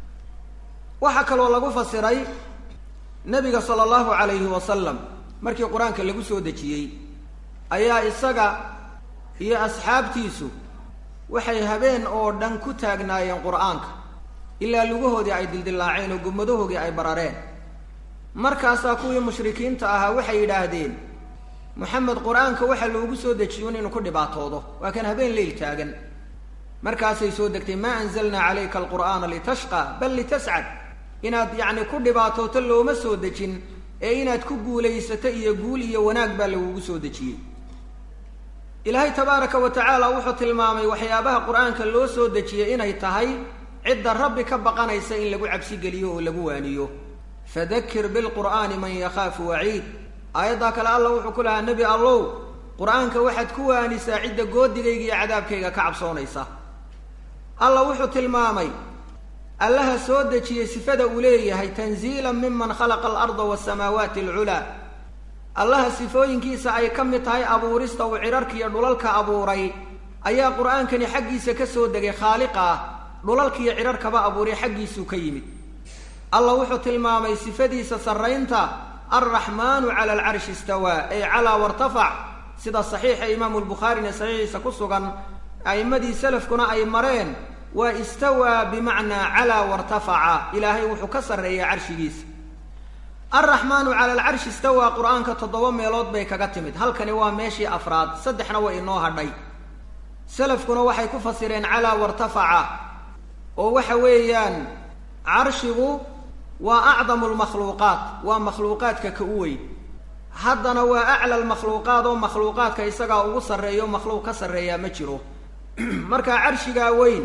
waxaa kaloo lagu fasiray nebiga sala allahu calayhi wasalam markii qur-aanka lagu soo dejiyey ayaa isaga iyo asxaabtiisu waxay habeen oo dhan ku taagnaayeen qur-aanka ilaa lugahoodii ay dildillaaceen oo gumadahoodii ay barareen markaasaa kuwii mushrikiinta ahaa waxay yidhaahdeen moxamed qur-aanka waxaa loogu soo dejiyo inuu ku dhibaatoodo waa kan habeen leyl taagan markaasay soo degtay maa anzalnaa calayka alqur'aana litashqa bal litascad inaad yacni ku dhibaatooto looma soo dejin ee inaad ku guulaysato iyo guul iyo wanaag baa lagugu soo dejiyey ilaahay tabaaraka wa tacaala wuxuu tilmaamay waxyaabaha qur-aanka loo soo dejiyey inay tahay cidda rabbi ka baqanaysa in lagu cabsigeliyo oo lagu waaniyo fadakir bilqur'aani man yakhaafu waciid aayaddaa kale alla wuxuu ku lahaa nebi allow qur-aanka waxaad ku waanisaa cidda goodigayga iyo cadaabkayga ka cabsoonaysa alla wuxuu tilmaamay allaha soo dejiyey sifada uu leeyahay tanziilan miman khalaqa alarda waasamaawaati alculaa allaha sifooyinkiisa ay ka mid tahay abuurista uu cidharka iyo dhulalka abuuray ayaa qur-aankani xaggiisa ka soo degay khaaliqa ah dhulalkiiyo cidharkaba abuuray xaggiisuu ka yimid allah wuxuu tilmaamay sifadiisa sarraynta alraxmaanu cala alcarshi istawaa ay calaa wartafac sida saxiixa imaamu lbukhaarina saxiixiisa ku sugan a'immadii salafkuna ay mareen waa istawaa bimacnaa calaa wartafaca ilaahay wuxuu ka sarreeya carshigiisa alraxmaanu cala alcarshi istawaa qur-aanka toddoba meelood bay kaga timid halkani waa meeshii afraad saddexna way inoo hadhay salafkuna waxay ku fasireen calaa wartafaca oo waxa weeyaan carshigu waa acdamu lmakhluuqaat waa makhluuqaadka ka u weyn haddana waa acla lmakhluuqaat oo makhluuqaadka isagaa ugu sarreeyo makhluuq ka sarreeyaa ma jiro markaa carshigaa weyn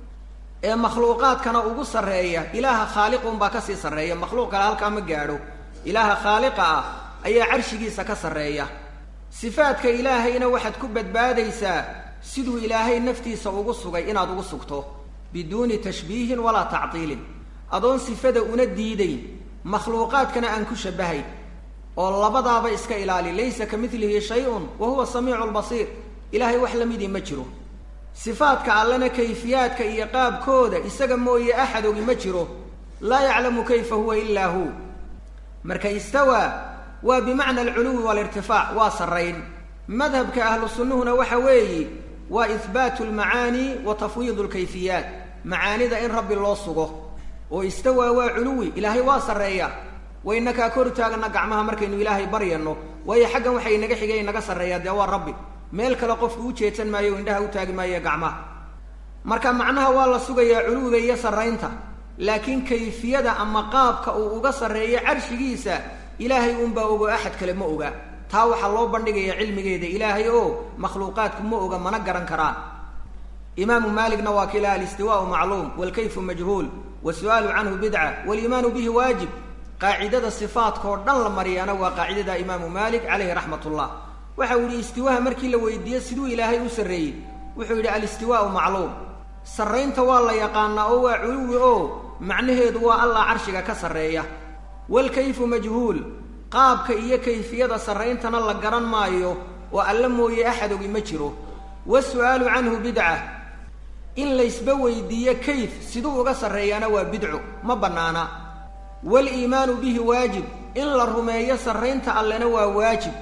ee makhluuqaadkana ugu sarreeya ilaaha khaaliqunbaa kasii sarreeya makhluuq kale halkaa ma gaadho ilaaha khaaliqa ah ayaa carshigiisa ka sarreeya sifaadka ilaahayna waxaad ku badbaadaysaa siduu ilaahay naftiisa ugu sugay inaad ugu sugto biduuni tashbiihin walaa tactiilin adoon sifada una diidayn makhluuqaadkana aan ku shabahayn oo labadaaba iska ilaali laysa ka midlihi shay-un wa huwa samiicu lbasiir ilaahay wax la midii ma jiro sifaadka allena kayfiyaadka iyo qaabkooda isaga mooye axad ogi ma jiro laa yaclamu kayfa huwa ilaa hu marka istawaa waa bimacna alculuwi waalirtifaac waa sarrayn madhabka ahlu sunnuhuna waxa weeye waa ihbaatu almacaani wa tafwiidu lkayfiyaat macaanida in rabbi loo sugo oo istawaa waa culuwi ilaahay waa sarreeya waynakaa kor taagana gacmaha markaynu ilaahay baryano waayo xaggan waxay inaga xigay inaga sarreeyaa dee waa rabbi meel kale qofku u jeedsan maayo o indhaha u taagi maayo gacmaha marka macnaha waa la sugayaa culuwiga iyo sarraynta laakiin kayfiyada ama qaabka uu uga sarreeyo carshigiisa ilaahay unbaa ogo axad kale ma oga taa waxaa loo bandhigayaa cilmigeeda ilaahay oo makhluuqaadku ma oga mana garan karaan imaamu maaligna waa kilaha alistiwaau macluum waalkayfu majhuul wasu-aalu canhu bidca waaliimaanu bihi waajib qaacidada sifaadkaoo dhan la mariyana waa qaacidada imaamu maalik caleyhi raxmat ullah waxa uu yihi istiwaaha markii la weydiiye siduu ilaahay u sarreeyey wuxuu yidhi alistiwaau macluum sarraynta waa la yaqaanaa oo waa culuwi oo macnaheedu waa allah carshiga ka sarreeya waalkayfu majhuul qaabka iyo kayfiyada sarrayntana la garan maayo oo alla mooye axad ogi ma jiro wasu-aalu canhu bidca in laysba weydiiyo kayf siduu uga sarreeyaana waa bidco ma bannaana waaliimaanu bihi waajib in la rumeeyo sarraynta allena waa waajib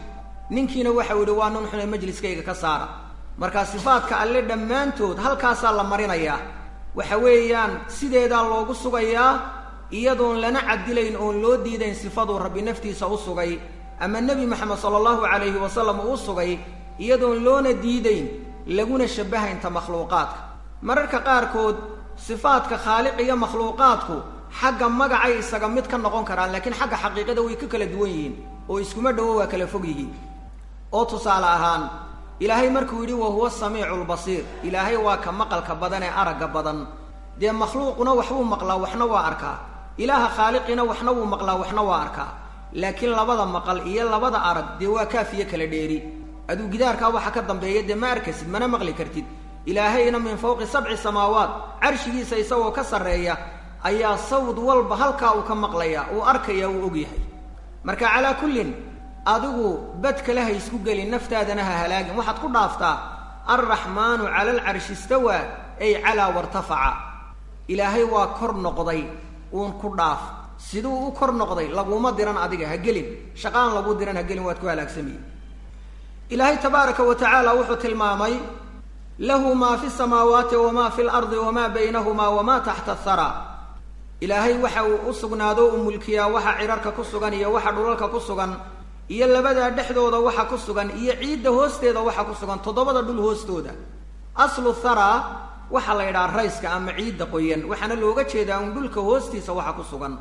ninkiina waxau yidhi waa nin xune majliskayga ka saara markaa sifaadka alle dhammaantood halkaasaa la marinayaa waxa weeyaan sideedaa loogu sugayaa iyadoon lana cadilayn oon loo diidayn sifaduu rabbi naftiisa u sugay ama nebi moxamed sala allahu calayhi wasalam uu sugay iyadoon loona diidayn laguna shabahaynta makhluuqaadka mararka qaarkood sifaadka khaaliq iyo makhluuqaadku xagga magacay isaga mid ka noqon karaan laakiin xagga xaqiiqada way ka kala duwan yihiin oo iskuma dhowo waa kala fog yihiin oo tusaale ahaan ilaahay markuu yidhi wa huwa samiicu lbasiir ilaahay waa ka maqalka badan ee aragga badan dee makhluuquna waxbuu maqlaa waxna waa arkaa ilaaha khaaliqina waxna wuu maqlaa waxna waa arkaa laakiin labada maqal iyo labada arag dee waa kaafiyo kala dheeri aduu gidaarkaa waxa ka dambeeya dee ma arkaysid mana maqli kartid ilaahayna min fawqi sabci samaawaat carshigiisa isagoo ka sarreeya ayaa sawd walba halkaa uu ka maqlaya uu arkaya uu ogyahay marka calaa kullin adigu bad kale ha isku gelin naftaadana ha halaagin waxaad ku dhaaftaa alraxmaanu cala alcarshi istawaa ay calaa wartafaca ilaahay waa kor noqday uun ku dhaaf siduu u kor noqday laguma diran adiga ha gelin shaqaan lagu diran ha gelin waad ku halaagsamiye ilaahay tabaaraka wa tacaala wuxuu tilmaamay lahu maa fi samaawaati wamaa fi lardi wamaa baynahumaa wamaa taxta athara ilaahay waxa uu u sugnaado u mulkiyaa waxa cidharka ku sugan iyo waxa dhulalka ku sugan iyo labadaa dhexdooda waxa ku sugan iyo ciidda hoosteeda waxa ku sugan toddobada dhul hoostooda aslu thara waxaa la yidhaha rayska ama ciidda qoyan waxaana looga jeedaa un dhulka hoostiisa waxa ku sugan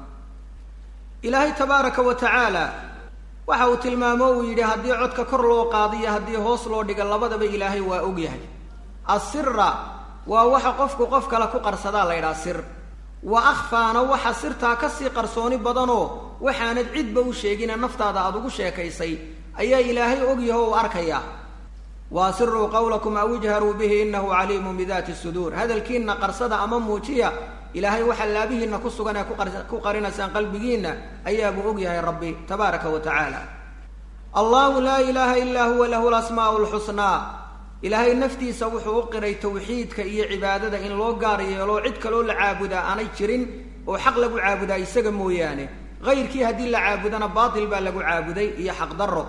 ilaahay tabaaraka wa tacaala waxa uu tilmaamo uu yidhi haddii codka kor loo qaadiyo haddii hoos loo dhigo labadaba ilaahay waa ogyahay asira waa waxa qofku qof kale ku qarsadaa la yidhaha sir wa akhfaana waxa sirtaa kasii qarsooni badanoo waxaanad cidba u sheegine naftaada aada ugu sheekaysay ayaa ilaahay ogyaho u arkaya wa asiruu qawlakum aw ijharuu bihi inahu caliimun bidaati suduur hadalkiinna qarsada ama muujiya ilaahay waxaa laabihiinna ku sugan ee ku qarinaysaan qalbigiinna ayaabuu ogyahay rabbi tabaaraka wa tacaala allahu laa ilaaha ilaa huwa lahu lasmaa'u lxusnaa ilaahay naftiisa wuxuu u qiray tawxiidka iyo cibaadada in loo gaar yeelo cid kaloo la caabudaa aanay jirin oo xaq lagu caabudaa isaga mooyaane hayrkii haddii la caabudana baatil baa lagu caabuday iyo xaqdarro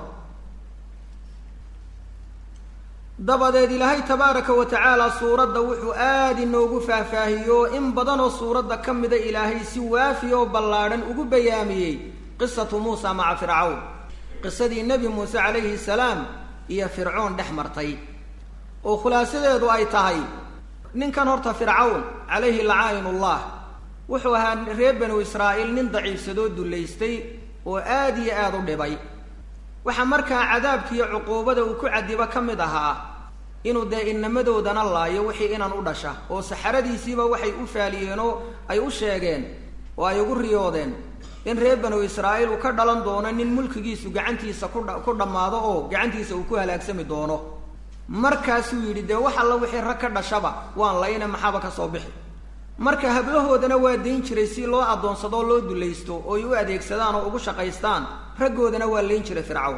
dabadeed ilaahay tabaaraka wa tacaala suuradda wuxuu aad inoogu faahfaahiyo in badanoo suuradda ka mida ilaahay si waafi oo ballaadhan ugu bayaamiyey qisatu muusa maca fircawn qisadii nebi muuse calayhi salaam iyo fircoon dhex martay oo khulaasadeedu ay tahay ninkan horta fircawn calayhi lacaa'inullah wuxuu ahaa reer banu israa'iil nin daciifsadoo dullaystay oo aad iyo aada u dhibay waxaa markaa cadaabkiiyo cuquubada uu ku cadibo ka mid ahaa inuu dee inamadoodana laayo wixii inan u dhasha oo saxaradiisiiba waxay u faaliyeen oo ay u sheegeen oo ay ugu riyoodeen in reer banu israa'iil uu ka dhalan doono nin mulkigiisu gacantiisa kudha ku dhammaado oo gacantiisa uu ku halaagsami doono markaasuu yidhi dee wax alla wixii rag ka dhashaba waan layna maxaaba ka soo bixi marka hablahoodana waa dayn jiray si loo addoonsadoo loo dulaysto oo ay u adeegsadaan oo ugu shaqaystaan raggoodana waa layn jiray fircawn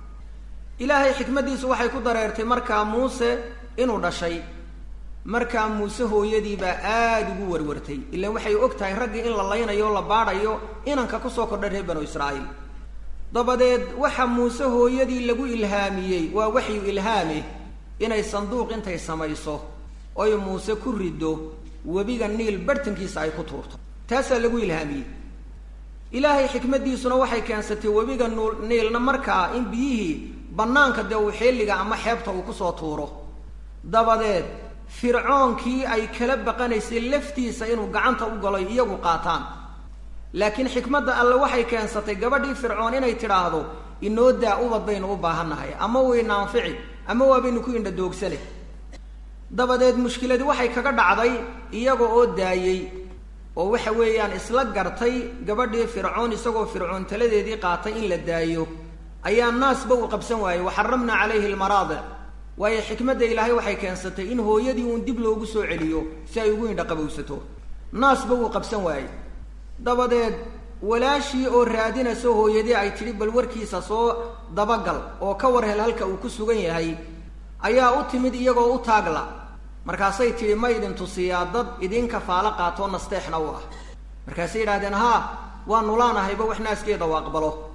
ilaahay xikmaddiisu waxay ku dareertay markaa muuse inuu dhashay markaa muuse hooyadiibaa aada ugu warwartay ilaan waxay og tahay raggii in la laynayo o la baadhayo inanka kusoo kordhay reer banu israa'iil dabadeed waxa muuse hooyadii lagu ilhaamiyey waa waxyu ilhaame inay sanduuq intay samayso oy muuse ku riddo webiga niil barhtankiisa ay ku tuurto taasaa lagu ilhaamiyey ilaahay xikmaddiisuna waxay keensatay webiga nuul niilna markaa in biyihii bannaanka dee uu xeelliga ama xeebta uu kusoo tuuro dabadeed fircoonkii ay kala baqanaysay laftiisa inuu gacanta u galo iyagu qaataan laakiin xikmadda alle waxay keensatay gabadhii fircoon inay tidhaahdo inoo daa ubad baynu u baahannahay ama wayna anfici ama waabaynu ku indha doogsane dabadeed mushkiladii waxay kaga dhacday iyaga oo daayey oo waxa weeyaan isla gartay gabadhii fircoon isagoo fircoon taladeedii qaatay in la daayo ayaa naasba uu qabsan waayey waxaramna calayhi almaraadic waayo xikmadda ilaahay waxay keensatay in hooyadii uun dib loogu soo celiyo si ay ugu indha qabowsato naasba wuu qabsan waayey dabadeed walaashii oo raadinayso hooyadii ay tidhi bal warkiisa soo dabagal oo ka war hel halka uu ku sugan yahay ayaa u timid iyagoo u taagla markaasay tidhi ma idin tusiyaa dad idinka faalo qaatoo nasteexna u ah markaasay yidhahdeen haa waa nulaanahayba wax naaskeeda u aqbalo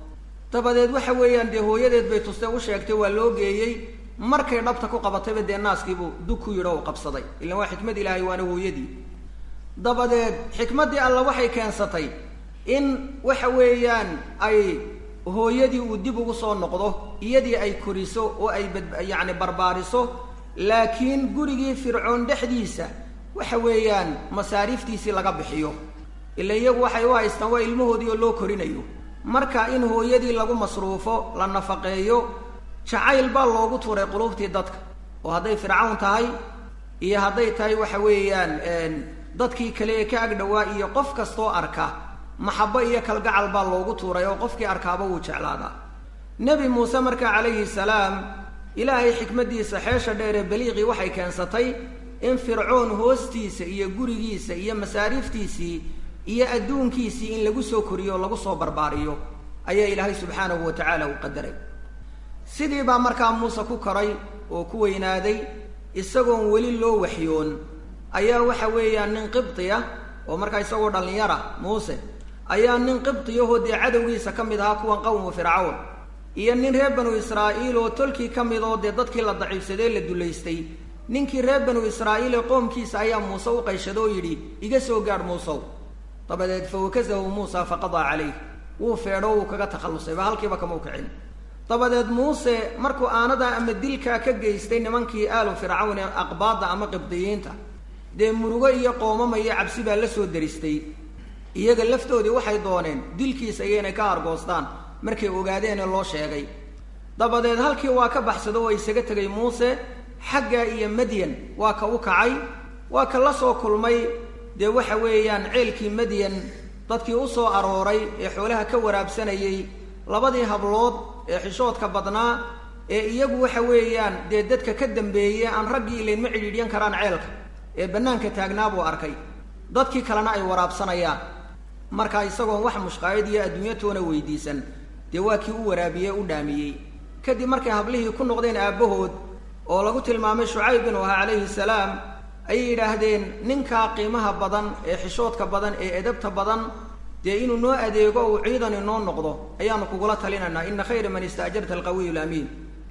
dabadeed waxa weeyaan dee hooyadeed bay tustay u sheegtay waa loo geeyey markay dhabta ku qabatayba dee naaskiibuu dug ku yidho u qabsaday ilan waa xikmad ilaahay waana hooyadii dabadeed xikmaddii alla waxay keensatay in waxa weeyaan ay hooyadii uu dib ugu soo noqdo iyadii ay koriso oo ay bad yacni barbaariso laakiin gurigii fircoon dhexdiisa waxa weeyaan masaariiftiisii laga bixiyo ila iyagu waxay u haystaan waa ilmahoodii oo loo korinayo marka in hooyadii lagu masruufo la nafaqeeyo jacayl baa loogu tuuray qulubtii dadka oo hadday fircawn tahay iyo hadday tahay waxa weeyaan dadkii kale ee ka agdhowaa iyo qof kastoo arka maxabo iyo kalgacal baa loogu tuuray oo qofkii arkaaba wuu jeclaadaa nebi muuse markaa calayhi salaam ilaahay xikmaddiisa xeesha dheeree baliiqii waxay keensatay in fircoon hoostiisa iyo gurigiisa iyo masaariiftiisii iyo adduunkiisii in lagu soo koriyo oo lagu soo barbaariyo ayaa ilaahay subxaanahu wa tacaala u qadaray sidii baa markaa muuse ku koray oo ku weynaaday isagoon weli loo waxyoon ayaa waxa weeyaan nin qibti ah oo markaa isagoo dhallinyara muuse ayaa nin qibtiyahoo dee cadowgiisa ka mid ahaa kuwan qawmu fircawn iyo nin reer banu israa'iil oo tolkii ka mid oo dee dadkii la daciifsadee la dulaystay ninkii reer banu israa'iil ee qoomkiisa ayaa muuse u qayshada oo yidhi iga soo gaadh muusow dabadeed fa wakasahu muusa faqadaa calayh wuu feedho wuu kaga takhallusay ba halkiiba kama u kicin dabadeed muuse markuu aanadaa ama dilkaa ka geystay nimankii aalu fircawn ee aqbaadda ama qibdiyiinta dee murugo iyo qoomama iyo cabsi baa la soo deristay iyaga laftoodii waxay dooneen dilkiisa iyo inay ka hargoostaan markay ogaadeen ee loo sheegay dabadeed halkii waa ka baxsado oo isaga tegay muuse xagga iyo madyan waa ka u kacay waa ka la soo kulmay dee waxa weeyaan ceelkii madyan dadkii u soo arooray ee xoolaha ka waraabsanayay labadii hablood ee xishoodka badnaa ee iyagu waxa weeyaan dee dadka ka dambeeyey aan raggii ilayn ma cidhiidhyan karaan ceelka ee bannaanka taagnaa buu arkay dadkii kalena ay waraabsanayaan marka isagoon wax mushqaayad iyo adduunyo toona weydiisan dee waa kii u waraabiyey u dhaamiyey kadib markay hablihii ku noqdeen aabbahood oo lagu tilmaamay shucayb inuu ahaa calayhi salaam ayay yidhaahdeen ninkaa qiimaha badan ee xishoodka badan ee edabta badan dee inuu noo adeego uu ciidan inoo noqdo ayaanu kugula talinaynaa ina khayra man istaajarta alqawiyu lamiin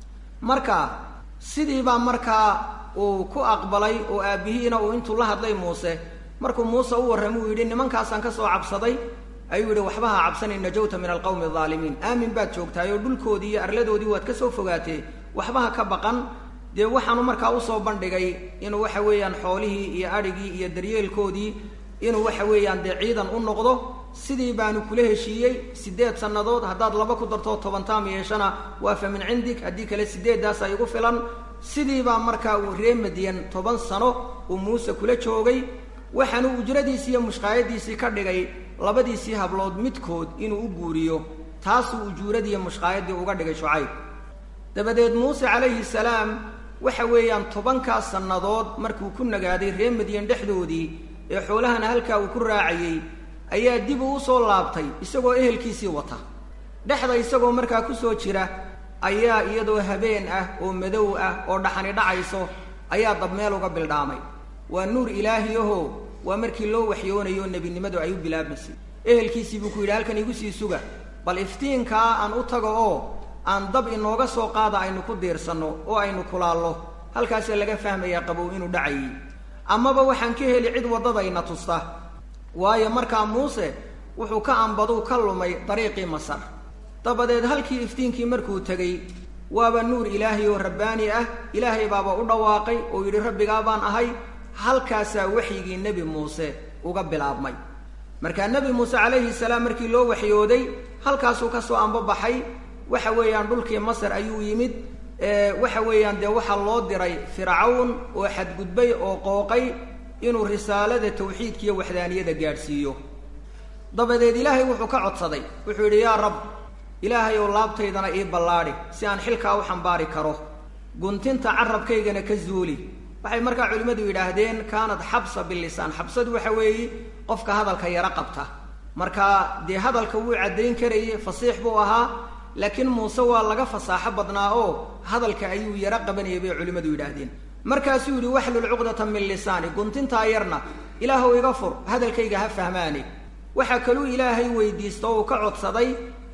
marka sidii baa markaa uu ku aqbalay oo aabbihiina uu intuu la hadlay muuse markuu muuse u warramay uu yidhi nimankaasaan ka soo cabsaday ayuu yidhi waxba ha cabsanin najawta min alqawmi alaalimiin aamin baad joogtahay oo dhulkoodii iyo arladoodii waad ka soo fogaatee waxba ha ka baqan dee waxaanu markaa usoo bandhigay inuu waxa weeyaan xoolihii iyo adhigii iyo daryeelkoodii inuu waxa weeyaan dee ciidan u noqdo sidii baanu kula heshiiyey siddeed sannadood haddaad laba ku darto toban taam yeeshana waa fa min cindik haddii kale sideeddaasa igu filan sidii baa markaa uu ree madyan toban sano uu muuse kula joogay waxaanu ujradiisii iyo mushqaayadiisii ka dhigay labadiisii hablood midkood inuu u guuriyo taasuu ujuuradiiyo mushqaayaddii uga dhigay shucayb dabadeed muuse calayhi salaam waxa weeyaan tobankaas sannadood markuu ku nagaaday ree madyan dhexdoodii ee xoolahana halkaa uu ku raacayey ayaa dib uu usoo laabtay isagoo ehelkiisii wata dhexda isagoo markaa kusoo jira ayaa iyadoo habeen ah oo madow ah oo dhaxani dhacayso ayaa dabmeel uga bildhaamay waa nuur ilaahi aho waa markii loo waxyoonayo nebinimadu ay u bilaabmaysay ehelkiisii buu ku yidhi halkan igu sii suga bal iftiinkaa aan u tago oo aan dab inooga soo qaada aynu ku diirsanno oo aynu kulaallo halkaasee laga fahmayaa qabow inuu dhacayay amaba waxaan ka heli cid waddadayna tusta waayo markaa muuse wuxuu ka ambaduu ka lumay dariiqii masar dabadeed halkii iftiinkii markuu tegey waaba nuur ilaahay oo rabbaani ah ilaahay baaba u dhawaaqay oo yidhi rabbigaa baan ahay halkaasaa waxyigii nebi muuse uga bilaabmay markaa nebi muuse calayhi salaam markii loo waxyooday halkaasuu ka soo ambabaxay waxa weeyaan dhulkii masar ayuu yimid waxa weeyaan dee waxaa loo diray fircawn oo xadgudbay oo qooqay inuu risaalada tawxiidka iyo waxdaaniyada gaadhsiiyo dabadeed ilaahay wuxuu ka codsaday wuxuu yidhi yaa rab ilaahay ou laabtaydana ii ballaadhi si aan xilkaa u xambaari karo guntinta carabkaygana ka zuuli waxay markaa culimmadu yidhaahdeen kaanad xabsa bilisaan xabsadu waxa weeye qofka hadalka yaro qabta markaa dee hadalka wuu caddayn karayey fasiix buu ahaa laakiin muuse waa laga fasaaxo badnaa oo hadalka ayuu yaro qabanayay bay culimmadu yidhaahdeen markaasuu yidhi waxlul cuqdata min lisaani guntintaa yarna ilaahuw iga fur hadalkayga ha fahmaane waxaa kaluu ilaahay weydiista oo uu ka codsaday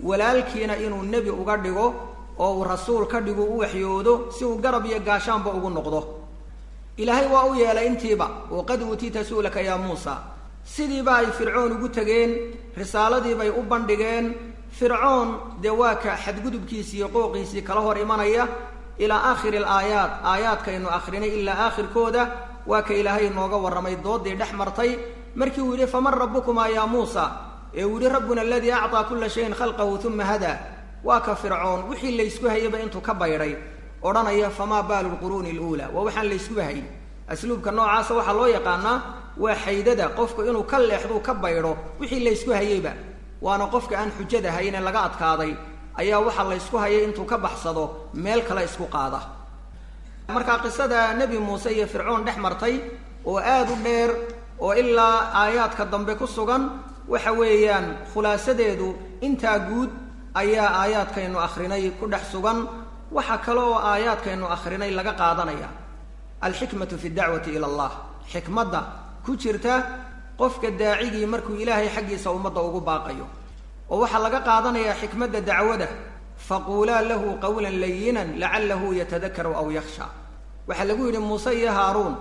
walaalkiina inuu nebi uga dhigo oo uu rasuul ka dhigo u waxyoodo si uu garab iyo gaashaanba ugu noqdo ilaahay waa u yeelay intiiba oo qad uutiita su'laka yaa muusa sidiiba ay fircoon ugu tegeen risaaladiibay u bandhigeen fircoon dee waa ka xadgudubkiisii iyo qooqiisii kala hor imanaya ilaa aakhiri alaayaat aayaadkaynu akrinay ilaa aakhirkooda waa ka ilaahay nooga warramay doodii dhex martay markii uu yidhi faman rabbukumaa yaa muusa ee uu yidhi rabbuna aladii acطaa kula shayin khalqahu uma hadaa waa ka fircoon wixii laysku hayayba intuu ka baydhay odhanaya famaa baalu lquruuni aluulaa waa waxaan layskuba hayn asluubka noocaasa waxaa loo yaqaanaa waa xaydada qofku inuu ka leexduu ka baydho wixii laysku hayeyba waana qofka aan xujada hayne laga adkaaday ayaa waxaa laysku hayay intuu ka baxsado meel kale isku qaada markaa qisada nebi muuse iyo fircoon dhex martay oo aada u dheer oo ilaa aayaadka dambe ku sugan waxa weeyaan khulaasadeedu intaa guud ayaa aayaadkaynu akhrinay ku dhex sugan waxa kale oo aayaadkaynu akhrinay laga qaadanaya alxikmatu fi dacwati ila allah xikmadda ku jirta qofka daacigii markuu ilaahay xaggiisa ummadda ugu baaqayo oo waxaa laga qaadanayaa xikmadda dacwada faquulaa lahu qawlan layinan lacalahu yatadakaru aw yakhsha waxaa lagu yidhi muuse iyo haaruun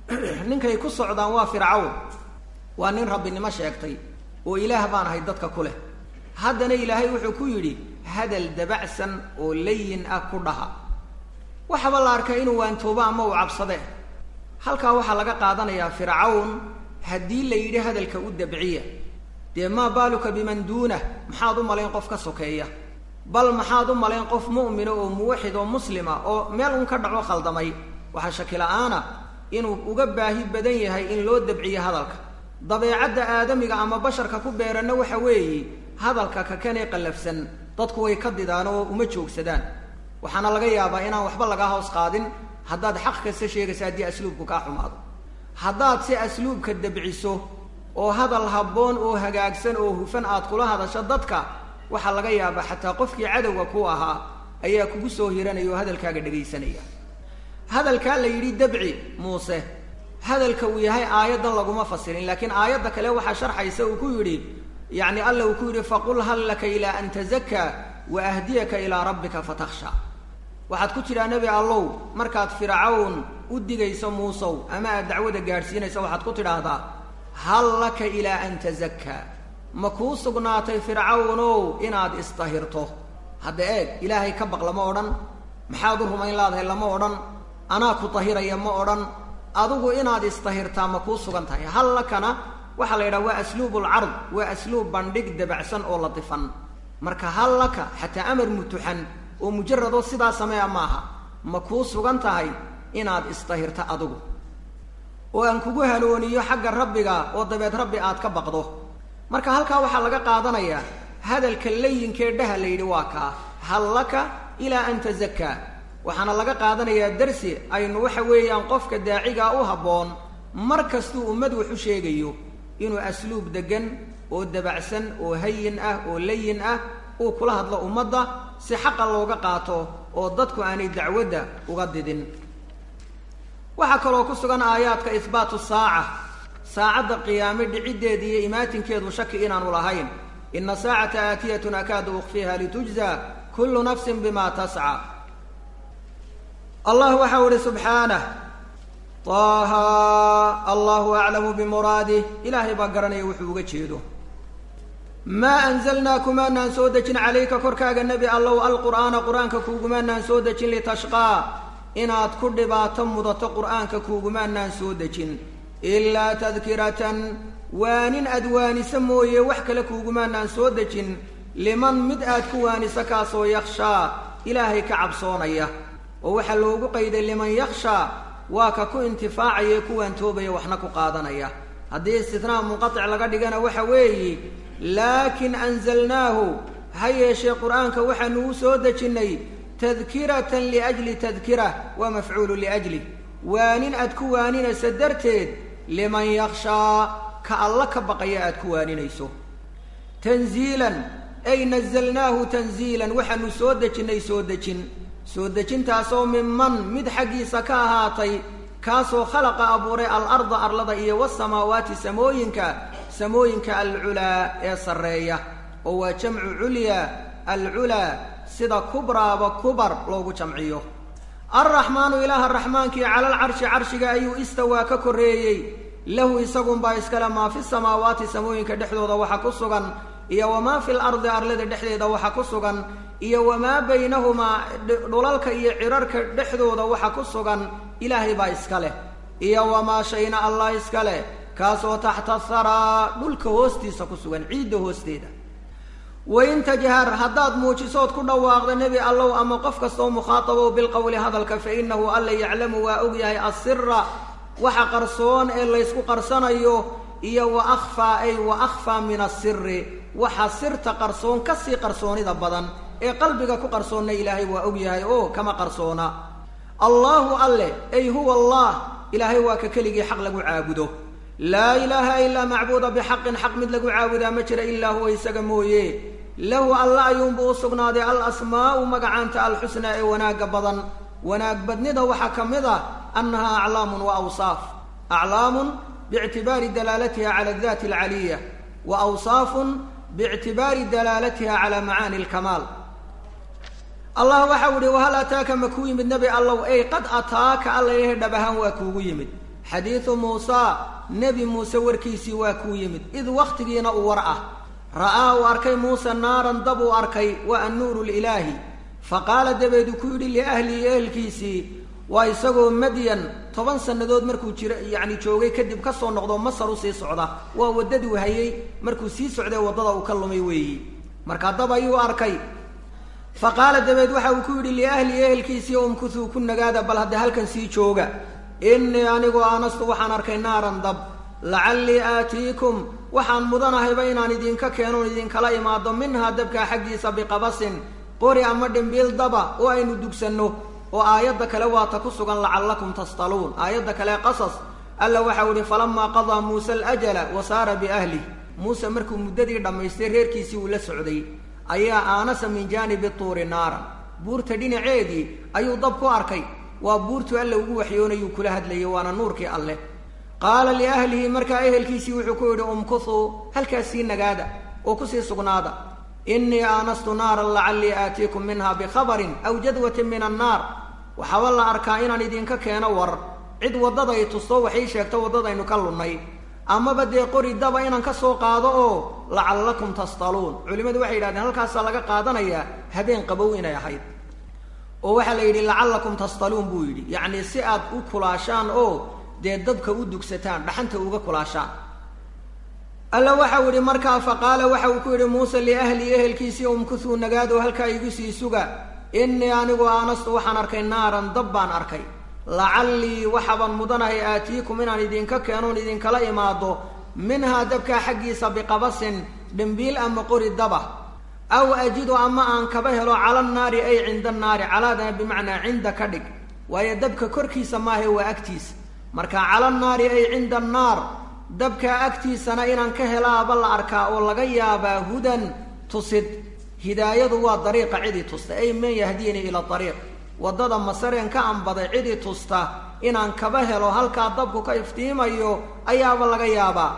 ninkay ku socdaan waa fircawn waa nin rabbinimo sheegtay oo ilaah baan ahay dadka ku leh haddana ilaahay wuxuu ku yidhi hadal dabacsan oo layin ah ku dhaha waxaba la arkaa inuu waantoobo ama uu cabsade halkaa waxaa laga qaadanayaa fircawn haddii la yidhi hadalka u dabciya dee maa baaluka biman duunah maxaad u malayn qof ka sokeeya bal maxaad u malayn qof mu'mina oo muwaxid oo muslima oo meel un ka dhaco khaldamay waxaa shakila-aana inuu uga baahi badan yahay in loo dabciyo hadalka dabeecadda aadamiga ama basharka ku beeranna waxa weeye hadalka kakanee qallafsan dadku way ka didaan oo uma joogsadaan waxaana laga yaabaa inaan waxba lagaa hoos qaadin haddaad xaq kasta sheegaysa haddii asluubku kaa xumaado haddaad si asluubka dabciso oo hadal habboon oo hagaagsan oo hufan aad kula hadasho dadka waxaa laga yaabaa xataa qofkii cadowga ku ahaa ayaa kugu soo hiranaya oo hadalkaaga dhegaysanaya hadalkaa la yidhi dabci muuse hadalka uu yahay aayaddan laguma fasirin laakiin aayadda kale waxaa sharxaysa uu ku yidhi yacni alla uu ku yidhi faqul hal laka ilaa an tazakaa wa ahdiyaka ilaa rabbika fatakhsha waxaad ku jidhaa nebi allow markaad fircawn u digayso muusow ama aad dacwada gaadhsiinayso waxaad ku tidhaahdaa hal laka ilaa an tazakaa ma kuu sugnaatay fircawnow inaad isdahirto hadda eeg ilaahay ka baq lama odhan maxaad u rumayn laadahay lama odhan anaa ku dahiraya ma odhan adigu inaad isdahirtaa ma kuu sugan tahay hal lakana waxaa la yidhaha waa asluubulcard waa asluub bandhig dabacsan oo la difan marka hal laka xataa amar mutuxan oo mujaradoo sidaa sameeya maaha ma kuu sugan tahay inaad isdahirta adigu oo aan kugu halooniyo xagga rabbiga oo dabeed rabbi aad ka baqdo marka halkaa waxaa laga qaadanayaa hadalka layinkee dhaha la yidhi waa kaa hal laka ilaa an tazakaa waxaana laga qaadanayaa darsi aynu waxa weeyaan qofka daacigaa u habboon mar kastuu ummad wax u sheegayo inuu asluub deggan oo dabacsan oo hayin ah oo layin ah uu kula hadlo ummadda si xaqa looga qaato oo dadku aanay dacwadda uga didin waxaa kaloo ku sugan aayaadka ihbaatu saaca saacadda qiyaame dhiciddeeda iyo imaatinkeedu shaki inaanu lahayn ina saacata aatiyatun akaadu ukfiha litujza kullu nafsin bima tasca allah waxau ihi subxaanah taaha allahu aclamu bimuraadih ilaahay baa garanaya wuxuu uga jeedo maa anzalnaa kumaanaan soo dejin calayka korkaaga nebi allow alqur'aana qur-aanka kuugumaanaan soo dejin litashqaa inaad ku dhibaato mudato qur'aanka kuugumaanaan soo dejin ilaa tadkiratan waanin aad waaniso mooye wax kale kuugumaanaan soo dejin liman mid aad ku waaniso kaasoo yakhshaa ilaahay ka cabsoonaya oo waxaa loogu qayday liman yakhshaa waa ka ku intifaacaya ku waantoobaya waxna ku qaadanaya haddii istitnaa munqatic laga dhigana waxa weeye laakin anzalnaahu ha yeeshee qur'aanka waxaanu u soo dejinnay tadkiratan liajli tadkira waa mafcuulu liajli waanin aad ku waaninayso darteed liman yakhshaa ka alla ka baqaya aad ku waaninayso tanziilan ay nazalnaahu tanziilan waxaanu soo dejinnay soo dejin soo dejintaasoo minman mid xaggiisa ka ahaatay kaasoo khalaqa abuuray alarda arlada iyo wasamaawaati samooyinka samooyinka alculaa ee sarreeya oo waa jamcu culyaa alculaa sida kubraaba kubar loogu jamciyo alraxmaanu ilaaha raxmaankii cala alcarshi carshiga ayuu istawaa ka korreeyey lahu isagunbaa iskale maa fi samaawaati samooyinka dhexdooda waxa ku sugan iyo wamaa fi lardi arlada dhexdeeda waxa ku sugan iyo wamaa baynahumaa dhulalka iyo cirarka dhexdooda waxa ku sugan ilaahay baa iska leh iyo wamaa shayna allah iska leh kaasoo taxta haraa dhulka hoostiisa ku sugan ciidda hoosteeda wain tajhar haddaad muujisood ku dhawaaqda nebi allow ama qof kastoo mukhaatabow bilqowli hadalka fa inahu alla yaclamu waa ogyahay asira waxa qarsoon ee laysku qarsanayo iyo wa akhfaa ay wa akhfaa min asiri waxa sirta qarsoon kasii qarsoonida badan ee qalbiga ku qarsoonna ilaahay waa ogyahay oo kama qarsoona allaahu alle ay huwa allah ilaahay waa ka keligii xaq lagu caabudo laa ilaaha ilaa macbuuda bixaqin xaq mid lagu caabudaa ma jira ilaa huwa isaga mooye lahu alla ayuunbuu u sugnaaday al asmaa'u magacaanta alxusnaa ee wanaagga badan wanaag badnida waxaa ka mid ah annahaa aclaamun wa awsaaf aclaamun biictibaari dalaalatiha cala adati alcaliya wa awsaafun biictibaari dalaalatiha cala macaani alkamaal allah waxau ihi wahal ataaka ma kuu yimid nebi allow ey qad ataaka alla yahay dhab ahaan waa kuugu yimid xadiidu muusaa nebi muuse warkiisii waa kuu yimid id wakhtigiina uu war ah ra'aa uu arkay muuse naaran dab uu arkay waa annuuru lilaahi fa qaala dabeedu ku yidhi liahlihi ehelkiisii waa isagoo madyan toban sannadood markuu jiro yacni joogay kadib ka soo noqdo masar u sii socda waa waddaduu hayay markuu sii socday waddada uu ka lumay weeyi markaa dab ayuu arkay fa qaala dabeed waxa uu ku yidhi liahlihi ehelkiisii umkutuu ku nagaada bal hadda halkan sii jooga innii anigu aanastu waxaan arkay naaran dab lacallii aatiikum waxaan mudanahayba inaan idinka keenoon idinkala imaado minhaa dabkaa xaggiisa biqabasin qori ama dhimbiil daba oo aynu dugsanno oo aayadda kale waata ku sugan lacallakum tastaluun aayadda kale qasas alla waxau ihi falamaa qadaa muuse alajala wa saara biahlih muuse markuu muddadii dhammaystay reerkiisii uu la socday ayaa aanasa min jaanibi tuuri naaran buurta dhinaceedii ayuu dab ku arkay waa buurtu alle ugu waxyoonayuu kula hadlayay waana nuurkii alleh qaala liahlihi markaa ehelkiisii wuxuu ku yidhi umkuthuu halkaas sii nagaada oo kusii sugnaada innii aanastu naaran lacallii aatiikum minha bikhabarin aw jadwatin min annaar waxaaba la arkaa inaan idinka keeno war cid waddaday tusto waxay sheegto waddadaynu ka lunnay amaba dee qori daba inaan ka soo qaado oo lacallakum tastaluun culimmadu waxay yidhahdeen halkaasaa laga qaadanayaa habeen qabow inay ahayd oo waxaa la yidhi lacallakum tastaluun buu yidhi yacnii si aad u kulaashaan oo dee dabka u dugsataan dhaxanta uga kulaashaan alla waxau yidhi markaa fa qaala waxa uu ku yidhi muuse liahlii ehelkiisii umkuthuu nagaado halkaa igu sii suga innii anigu aanastu waxaan arkay naaran dab baan arkay lacallii waxaabaan mudanahay aatiikum inaan idinka keenoon idinkala imaado minhaa dabkaa xaggiisa biqabasin dhimbiil ama qori daba aw ajidu ama aan kaba helo cala annaari ay cinda annaari calaadana bimacnaa cinda ka dhig waayo dabka korkiisa maahe waa agtiisa marka cala annaari ay cinda annaar dabkaa agtiisana inaan ka helaaba la arkaa oo laga yaabaa hudan tusid hidaayadu waa dariiqa cidii tusta ay man yahdiinii ila ariiq waddada masareen ka anbaday cidii tusta inaan kaba helo halkaa dabku ka iftiimayo ayaaba laga yaabaa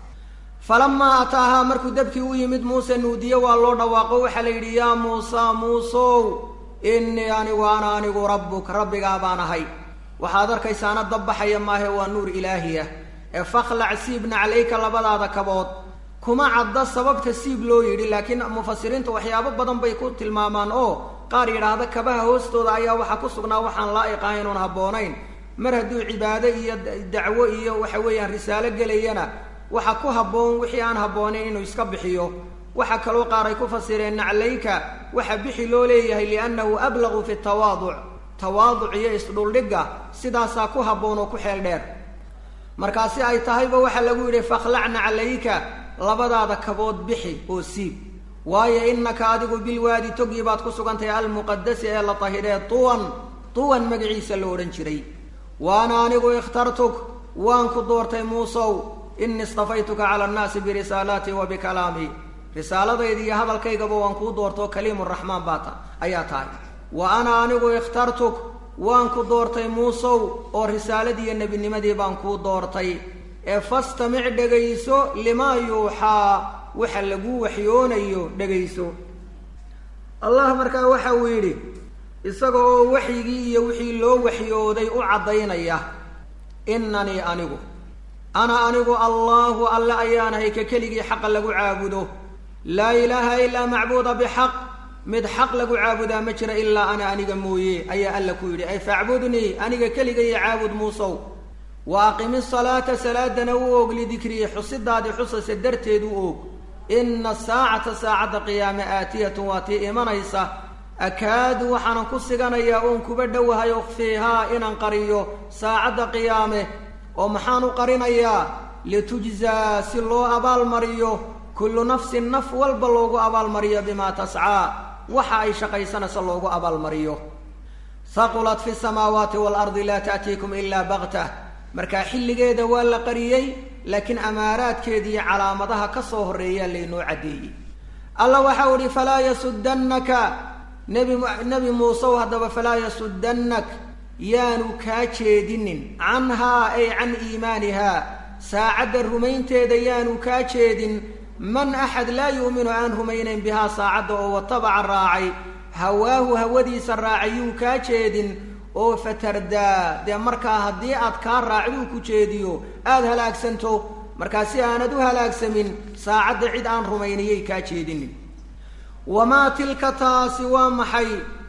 falamaa ataahaa markuu dabkii u yimid muuse nuudiye waa loo dhawaaqo waxaa la yidhi yaa muusa muusow innii anigu ana anigu rabbuk rabbigaa baan ahay waxaad arkaysaana dab baxaya maahe waa nuur ilaahiyah ee fakhlac siibna calayka labadaada kabood kuma cadda sababta siib loo yidhi laakiin mufasiriinta waxyaabo badan bay ku tilmaamaan oo qaar yidhaahda kabaha hoostooda ayaa waxaa ku sugnaa waxaan laa'iq ahayn oon habboonayn mar hadduu cibaado iyo dacwo iyo waxa weeyaan risaalo gelayana waxa ku habboon wixii aan habboonayn inuu iska bixiyo waxaa kaloo qaar ay ku fasireen naclayka waxa bixi loo leeyahay liannahu ablaqu fi tawaaduc tawaaduc iyo isdhuldhigga sidaasaa ku habboon oo ku xeel dheer markaasi ay tahayba waxaa lagu yidhi fakhlacna calayka labadaada kabood bixi oo siib waayo innaka adigu bilwaadi togii baad ku sugantahay almuqadasi ee la tahidhee tuwan tuwan magaciisa la odhan jiray waana anigu ikhtartuk waan ku doortay muusow ini istafaytuka cala annaasi birisaalaatii wa bikalaamii risaaladayda iyo hadalkaygaba waan kuu doortoo kaliimu raxmaan baa ta ayaa tahay wa ana anigu ikhtartuk waan ku doortay muusow oo risaaladiiyo nebinimadii baan kuu doortay ee fastamic dhegayso limaa yuuxaa waxa lagu waxyoonayo dhegayso allah markaa waxa uu yidhi isaga oo waxyigii iyo wixii loo waxyooday u caddaynaya inanii anigu ana anigu allaahu alle ayaanahay ka keligii xaqa lagu caabudo laa ilaaha ilaa macbuuda bixaq mid xaq lagu caabudaa ma jira ilaa ana aniga mooye ayaa alla ku yidhi ay facbudnii aniga keligaiyo caabud muusow wa aqimi salaata salaadana u og lidikrii xusidaadii xusaysa darteed u og ina saacata saacadda qiyaame aatiyatun waa tii imanaysa akaadu waxaanan ku siganayaa oon kuba dhowahay ukhfiihaa inaan qariyo saacadda qiyaame oo maxaan u qarinayaa litujzaa si loo abaalmariyo kullu nafsin naf walba loogu abaalmariyo bimaa tascaa waxa ay shaqaysanaysa loogu abaalmariyo haqulat fi samaawaati waalardi laa ta'tiikum ilaa baktah markaa xilligeeda waa la qariyey laakiin amaaraadkeeda iyo calaamadaha ka soo horreeyaa laynoo caddeeyey alla waxau idhi falaa yasudannaka nebi nebi muusew haddaba falaa yasuddannak yaanu kaa jeedinin canhaa ay can iimaanihaa saacadda rumaynteeda yaanu kaa jeedin man axad laa yu'minu aan rumaynayn bihaa saacadda oo watabaca raacay hawaahu hawadiisa raacay yuu kaa jeedin oo fatardaa dee markaa haddii aad kaa raacduu ku jeediyo aada halaagsanto markaa si aanad u halaagsamin saacadda cid aan rumayniyay kaa jeedinin wamaa tilka taasi waa maxay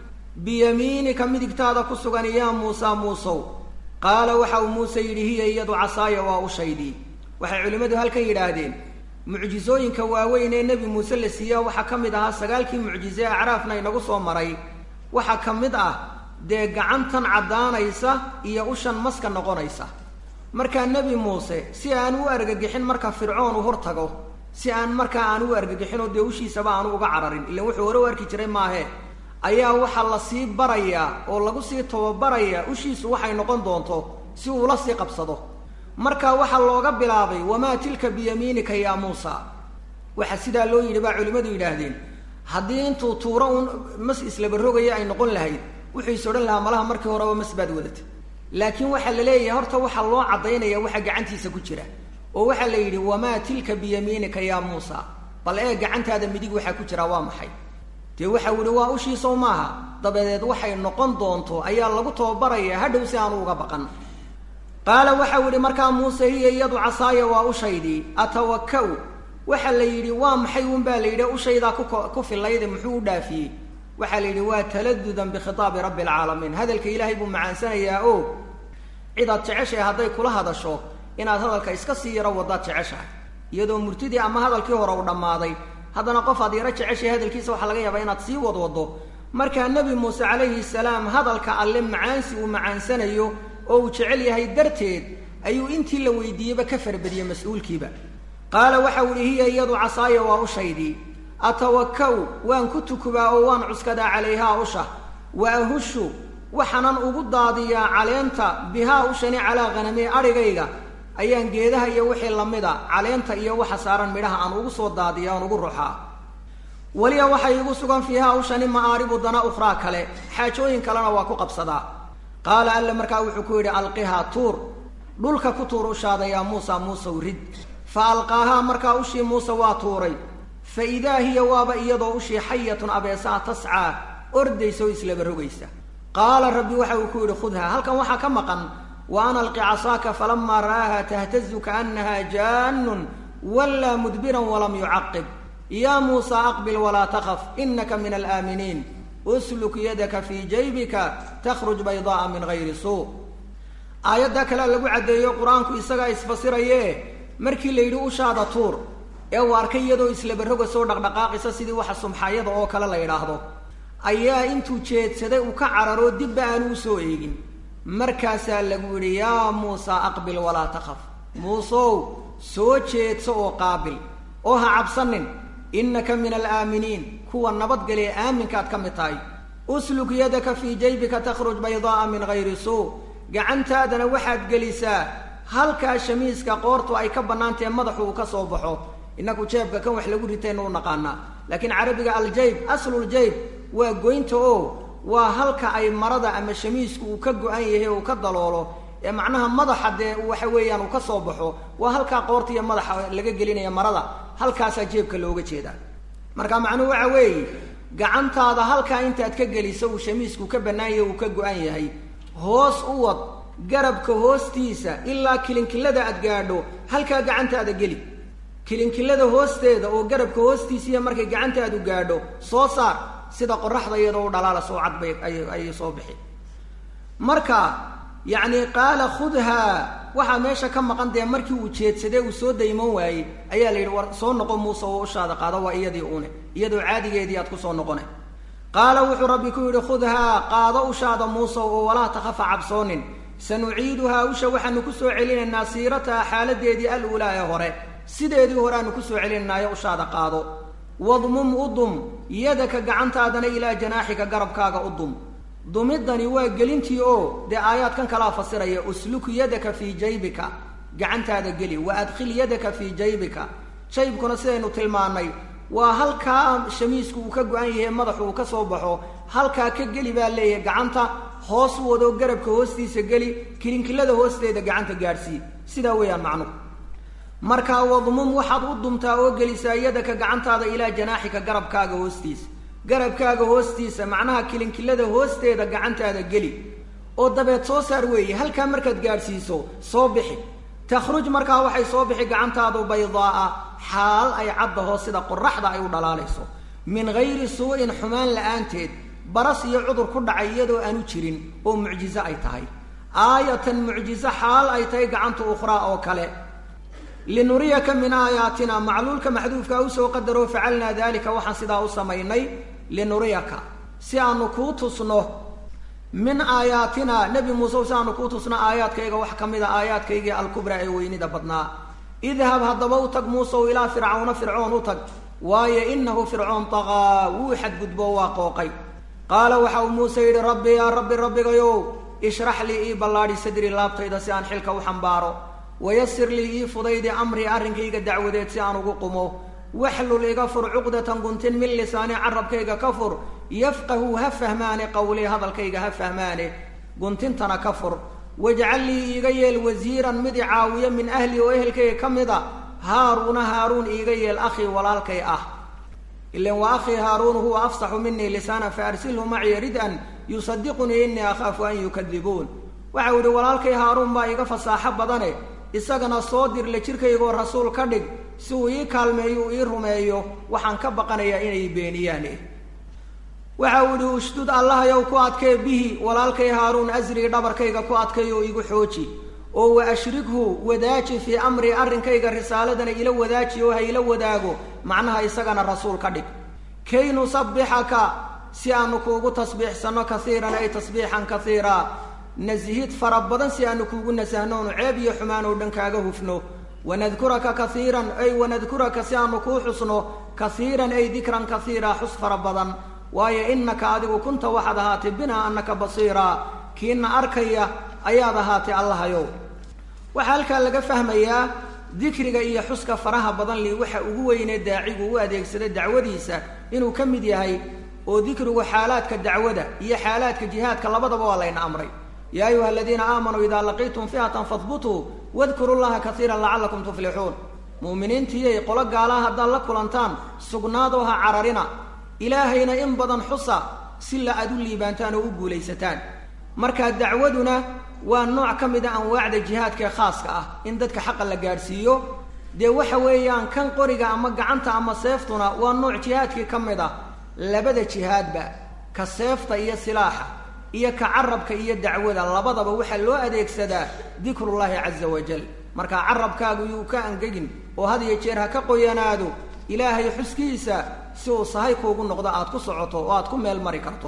biyamiinika midigtaada ku sugan yaa muusa muusow qaala waxa uu muuse yidhi hiya iyadu casaaya waa ushaydii waxay culimmadu halkan yidhaahdeen mucjisooyinka waaweyn ee nebi muuse la siiya waxaa ka mid ahaa sagaalkii mucjise acraafna inagu soo maray waxaa ka mid ah dee gacantan caddaanaysa iyo ushan maska noqonaysa markaa nebi muuse si aan u argagixin marka fircoon u hortago si aan markaa aan u argagixinoo dee ushiisaba aanu uga cararin ilaan wuxuu hore u arki jiray maahe ayaa waxaa la sii barayaa oo lagu sii tababarayaa ushiisu waxay noqon doonto si uula sii qabsado marka waxaa looga bilaabay wamaa tilka biyamiinika yaa muusa waxaa sidaa loo yidhi baa culimmadu yidhaahdeen haddii intuu tuuro uun mas islaba rogaya ay noqon lahayd wuxuu is odhan lahaa malaha markii horeba mas baad wadatay laakiin waxaa la leeyahay horta waxaa loo caddaynaya waxa gacantiisa ku jira oo waxaa la yidhi wamaa tilka biyamiinika yaa muusa bal ee gacantaada midig waxaa ku jira waa maxay dee waxau yihi waa ushiisow maaha dabadeed waxay noqon doonto ayaa lagu tababarayaa hadhow si aanu uga baqan qaala waxau yidhi markaa muuse hiya iyadu casaaya waa ushaydii atawaka-u waxaa la yidhi waa maxay un baa la yidhi ushaydaa ku fillayde muxuu u dhaafiyey waxaa la yidhi waa taladudan bikhitaabi rabbi alcaalamiin hadalka ilaahay buu macaansanayaa o cidaad jeceshahay hadday kula hadasho inaad hadalka iska sii yaro wadaad jeceshahay iyadoo murtidii ama hadalkii hore u dhammaaday haddana qof aad yaro jeceshahay hadalkiisa waxaa laga yaabaa inaad sii wadwado markaa nebi muuse calayhi salaam hadalka alle macaansi uu macaansanayo oo uu jecel yahay darteed ayuu intii la weydiiyeyba ka farbadiyey mas-uulkiiba qaala waxau ihi hiya iyadu casaaya waa ushaydii atawaka-u waan ku tukubaa oo waan cuskadaa calayhaa usha wa ahushu waxaanan ugu daadiyaa caleenta bihaa ushani calaa khanamii adhigayga ayaan geedaha iyo wixii lamida caleenta iyo waxa saaran midhaha aan ugu soo daadiya aan ugu ruxaa weliya waxay igu sugan fiihaa ushani ma'aaribu dana ukhraa kale xaajooyin kalena waa ku qabsadaa qaala alla markaa wuxuu ku yidhi alqihaa tuur dhulka ku tuur ushaada yaa muusa muusow rid fa alqaahaa markaa ushii muuse waa tuuray fa idaa hiya waaba iyadoo ushii xayatun abeesaa tascaa ordaysa oo islaba rogaysa qaala rabbi waxa uu ku yidhi khudhaa halkan waxaa ka maqan wa an alqi casaaka falamaa ra'aaha tahtazu kaannaha jaannun wallaa mudbiran walam yucaqib yaa muusa aqbil walaa takhaf inaka min alaaminiin usluk yadaka fii jaybika takhruj baydaaa min gayri suu aayaddaa kalea lagu caddeeyo qur-aanku isagaa isfasiraye markii la yidhi ushaada tuur ee uu arkay iyadoo islabaroga soo dhaqdhaqaaqisa sidii waxa sumxayada oo kale la yidhaahdo ayaa intuu jeedsaday uu ka cararoo dibba aanu usoo eegin markaasaa lagu yidhi yaa muusa aqbil walaa takhaf muusow soo jeedso oo qaabil oo ha cabsanin innaka min alaaminiin kuwa nabadgale ee aaminkaad ka mid tahay usluk yadaka fii jaybika takhruj baydaaa min gayri suu gacantaadana waxaad gelisaa halkaa shamiiska qoortu ay ka bannaantahe madaxu uu ka soo baxo innaku jeebka kan wax lagu ritayna u naqaanaa laakiin carabiga aljayb asluljayb waa goynta oo waa halka ay marada ama shamiisku uu ka go-an yahay uu ka daloolo ee macnaha madaxa dee waxa weeyaan uu ka soo baxo waa halkaa qoorta iyo madaxa laga gelinaya marada halkaasaa jeebka looga jeedaa marka macnuhu waxa weeye gacantaada halkaa intaad ka geliso uu shamiisku ka bannaan yahay uu ka go-an yahay hoos u wad garabka hoostiisa ilaa kilinkilada aad gaadho halkaa gacantaada geli kilinkilada hoosteeda oo garabka hoostiisiiya markay gacantaadu gaadho soo saar sida qoraxda iyadoo u dhalaala soo cad bay ayay soo bixi marka yacni qaala khudhaa waxaa meesha ka maqan dee markii uu jeedsadee uu soo dayman waayey ayaa la yidhi war soo noqo muuse oo ushaada qaado waa iyadii une iyadoo caadigeedii aad kusoo noqone qaala wuxuu rabbi ku yidhi khudhaa qaado ushaada muuse oo walaa takhafa cabsoonin sanuciiduhaa usha waxaanu ku soo celinaynaa siirataha xaaladeedii al-ulaa ee hore sideedii hore aanu kusoo celinaayo ushaada qaado wadmum udum yadaka gacantaadana ilaa janaaxika garabkaaga udum dumidani waa gelintii oo dee aayaadkan kalaa fasiraya usluk yadaka fii jaybika gacantaada geli wa adkhil yadaka fii jaybika jaybkuna sidaynu tilmaannay waa halkaa shamiisku uu ka go-an yahay madaxu uu ka soo baxo halkaa ka geli baa leeyahay gacanta hoos wado garabka hoostiisa geli kilinkilada hoosteeda gacanta gaadhsii sidaa weeyaan macnuhu markaa wadmum waxaad u dumtaa oo gelisaa yadaka gacantaada ilaa janaaxika garabkaaga hoostiisa garabkaaga hoostiisa macnaha kilinkilada hoosteeda gacantaada geli oo dabeed soo saar weeye halkaa markaad gaadhsiiso soo bixi takhruj markaa waxay soo bixi gacantaadu baydaaa xaal ay caddaho sida qoraxda ay u dhalaalayso min hayri suu-in xumaan la-aanteed baras iyo cudur ku dhacay iyadoo aanu jirin oo mucjizo ay tahay aayatan mucjizo xaal ay tahay gacanta ukhraa oo kale linuriyaka min aayaatina macluulka maxduufkaa usoo qadaroo facalnaa dalika waxaan sidaa u samaynay linuriyaka si aanu kuu tusno min aayaatina nebi muuse si aanu kuu tusno aayaadkayga wax ka mid a aayaadkaygii alkubraa ee weynida badnaa idhab haddaba u tag muusew ilaa fircawna fircoon u tag waayo inahu fircoon taqaa wuu xadgudbo waa qooqay qaala waxa uu muuse yidhi rabbi yaa rabbi rabbigayow ishrax lii ii ballaadhi sadri laabtayda si aan xilka u xambaaro wayasir lii ii fudaydi amrii arrinkayga dacwadeed si aan ugu qumo waxlul iga fur cuqdatan guntin min lisaani carabkayga ka fur yafqahu ha fahmaane qawlee hadalkayga ha fahmaane guntintana ka fur wajcal lii iiga yeel wasiiran mid i caawiyo min ahli oo ehelkayga ka mid a haaruuna haaruun iiga yeel akhii walaalkay ah ilan wa akhii haaruun huwa afsaxu minii lisaana faarsilhu maciya rid-an yusadiqunii inii akhaafu an yukadibuun waxau yidhi walaalkay haaruun baa iga fasaaxo badane isagana soo dirle jirkaygoo rasuul ka dhig si uu ii kaalmeeyo uu ii rumeeyo waxaan ka baqanayaa inay beeniyaan waxa uu yihi ushdud allahayow ku adkee bihi walaalkay haaruun asrii dhabarkayga ku adkay oo igu xooji oo wa ashrighu wadaaji fii amrii arrinkayga risaaladana ila wadaaji oo ha ila wadaago macnaha isagana rasuul ka dhig kay nusabbixaka si aanu kuugu tasbiixsanno kasiiran ay tasbiixan kasiira nasihid fara badan si aanu kuugu nasahnoonu ceeb iyo xumaan oo dhan kaaga hufno wanadkuraka kaiiran ay wanadkuraka si aanu kuu xusno kaiiran ay dikran kaiira xus fara badan waayo innaka adigu kunta waxaad ahaatay binaa annaka basiiraa kiina arkaya ayaad ahaatay allahayow waxaa halkaa laga fahmayaa dikriga iyo xuska faraha badan li waxa ugu weynee daacigu u adeegsada dacwadiisa inuu ka mid yahay oo dikrigu xaalaadka dacwada iyo xaalaadka jihaadka labadaba waa layna amray yaa ayuha aladiina aamanuu idaa laqiitum fi'atan fahbutuu wadkuru llaha kaiiran lacallakum tuflixuun mu'miniintiyay qolo gaalaha haddaad la kulantaan sugnaadoo ha cararina ilaahayna in badan xusa si la aad u liibaantaan oo u guulaysataan marka dacwaduna waa nooc ka mid a anwaacda jihaadkaee khaaska ah in dadka xaqa la gaadhsiiyo dee waxa weeyaan kan qoriga ama gacanta ama seeftuna waa nooc jihaadkii ka mid ah labada jihaadba ka seefta iyo silaaxa iyo ka carabka iyo dacwada labadaba waxaa loo adeegsadaa dikrullaahi caza wajal marka carabkaagu yuu ka angegin oo had iyo jeer ha ka qoyanaado ilaahay xuskiisa si uu sahay kuugu noqdo aad ku socoto oo aad ku meel mari karto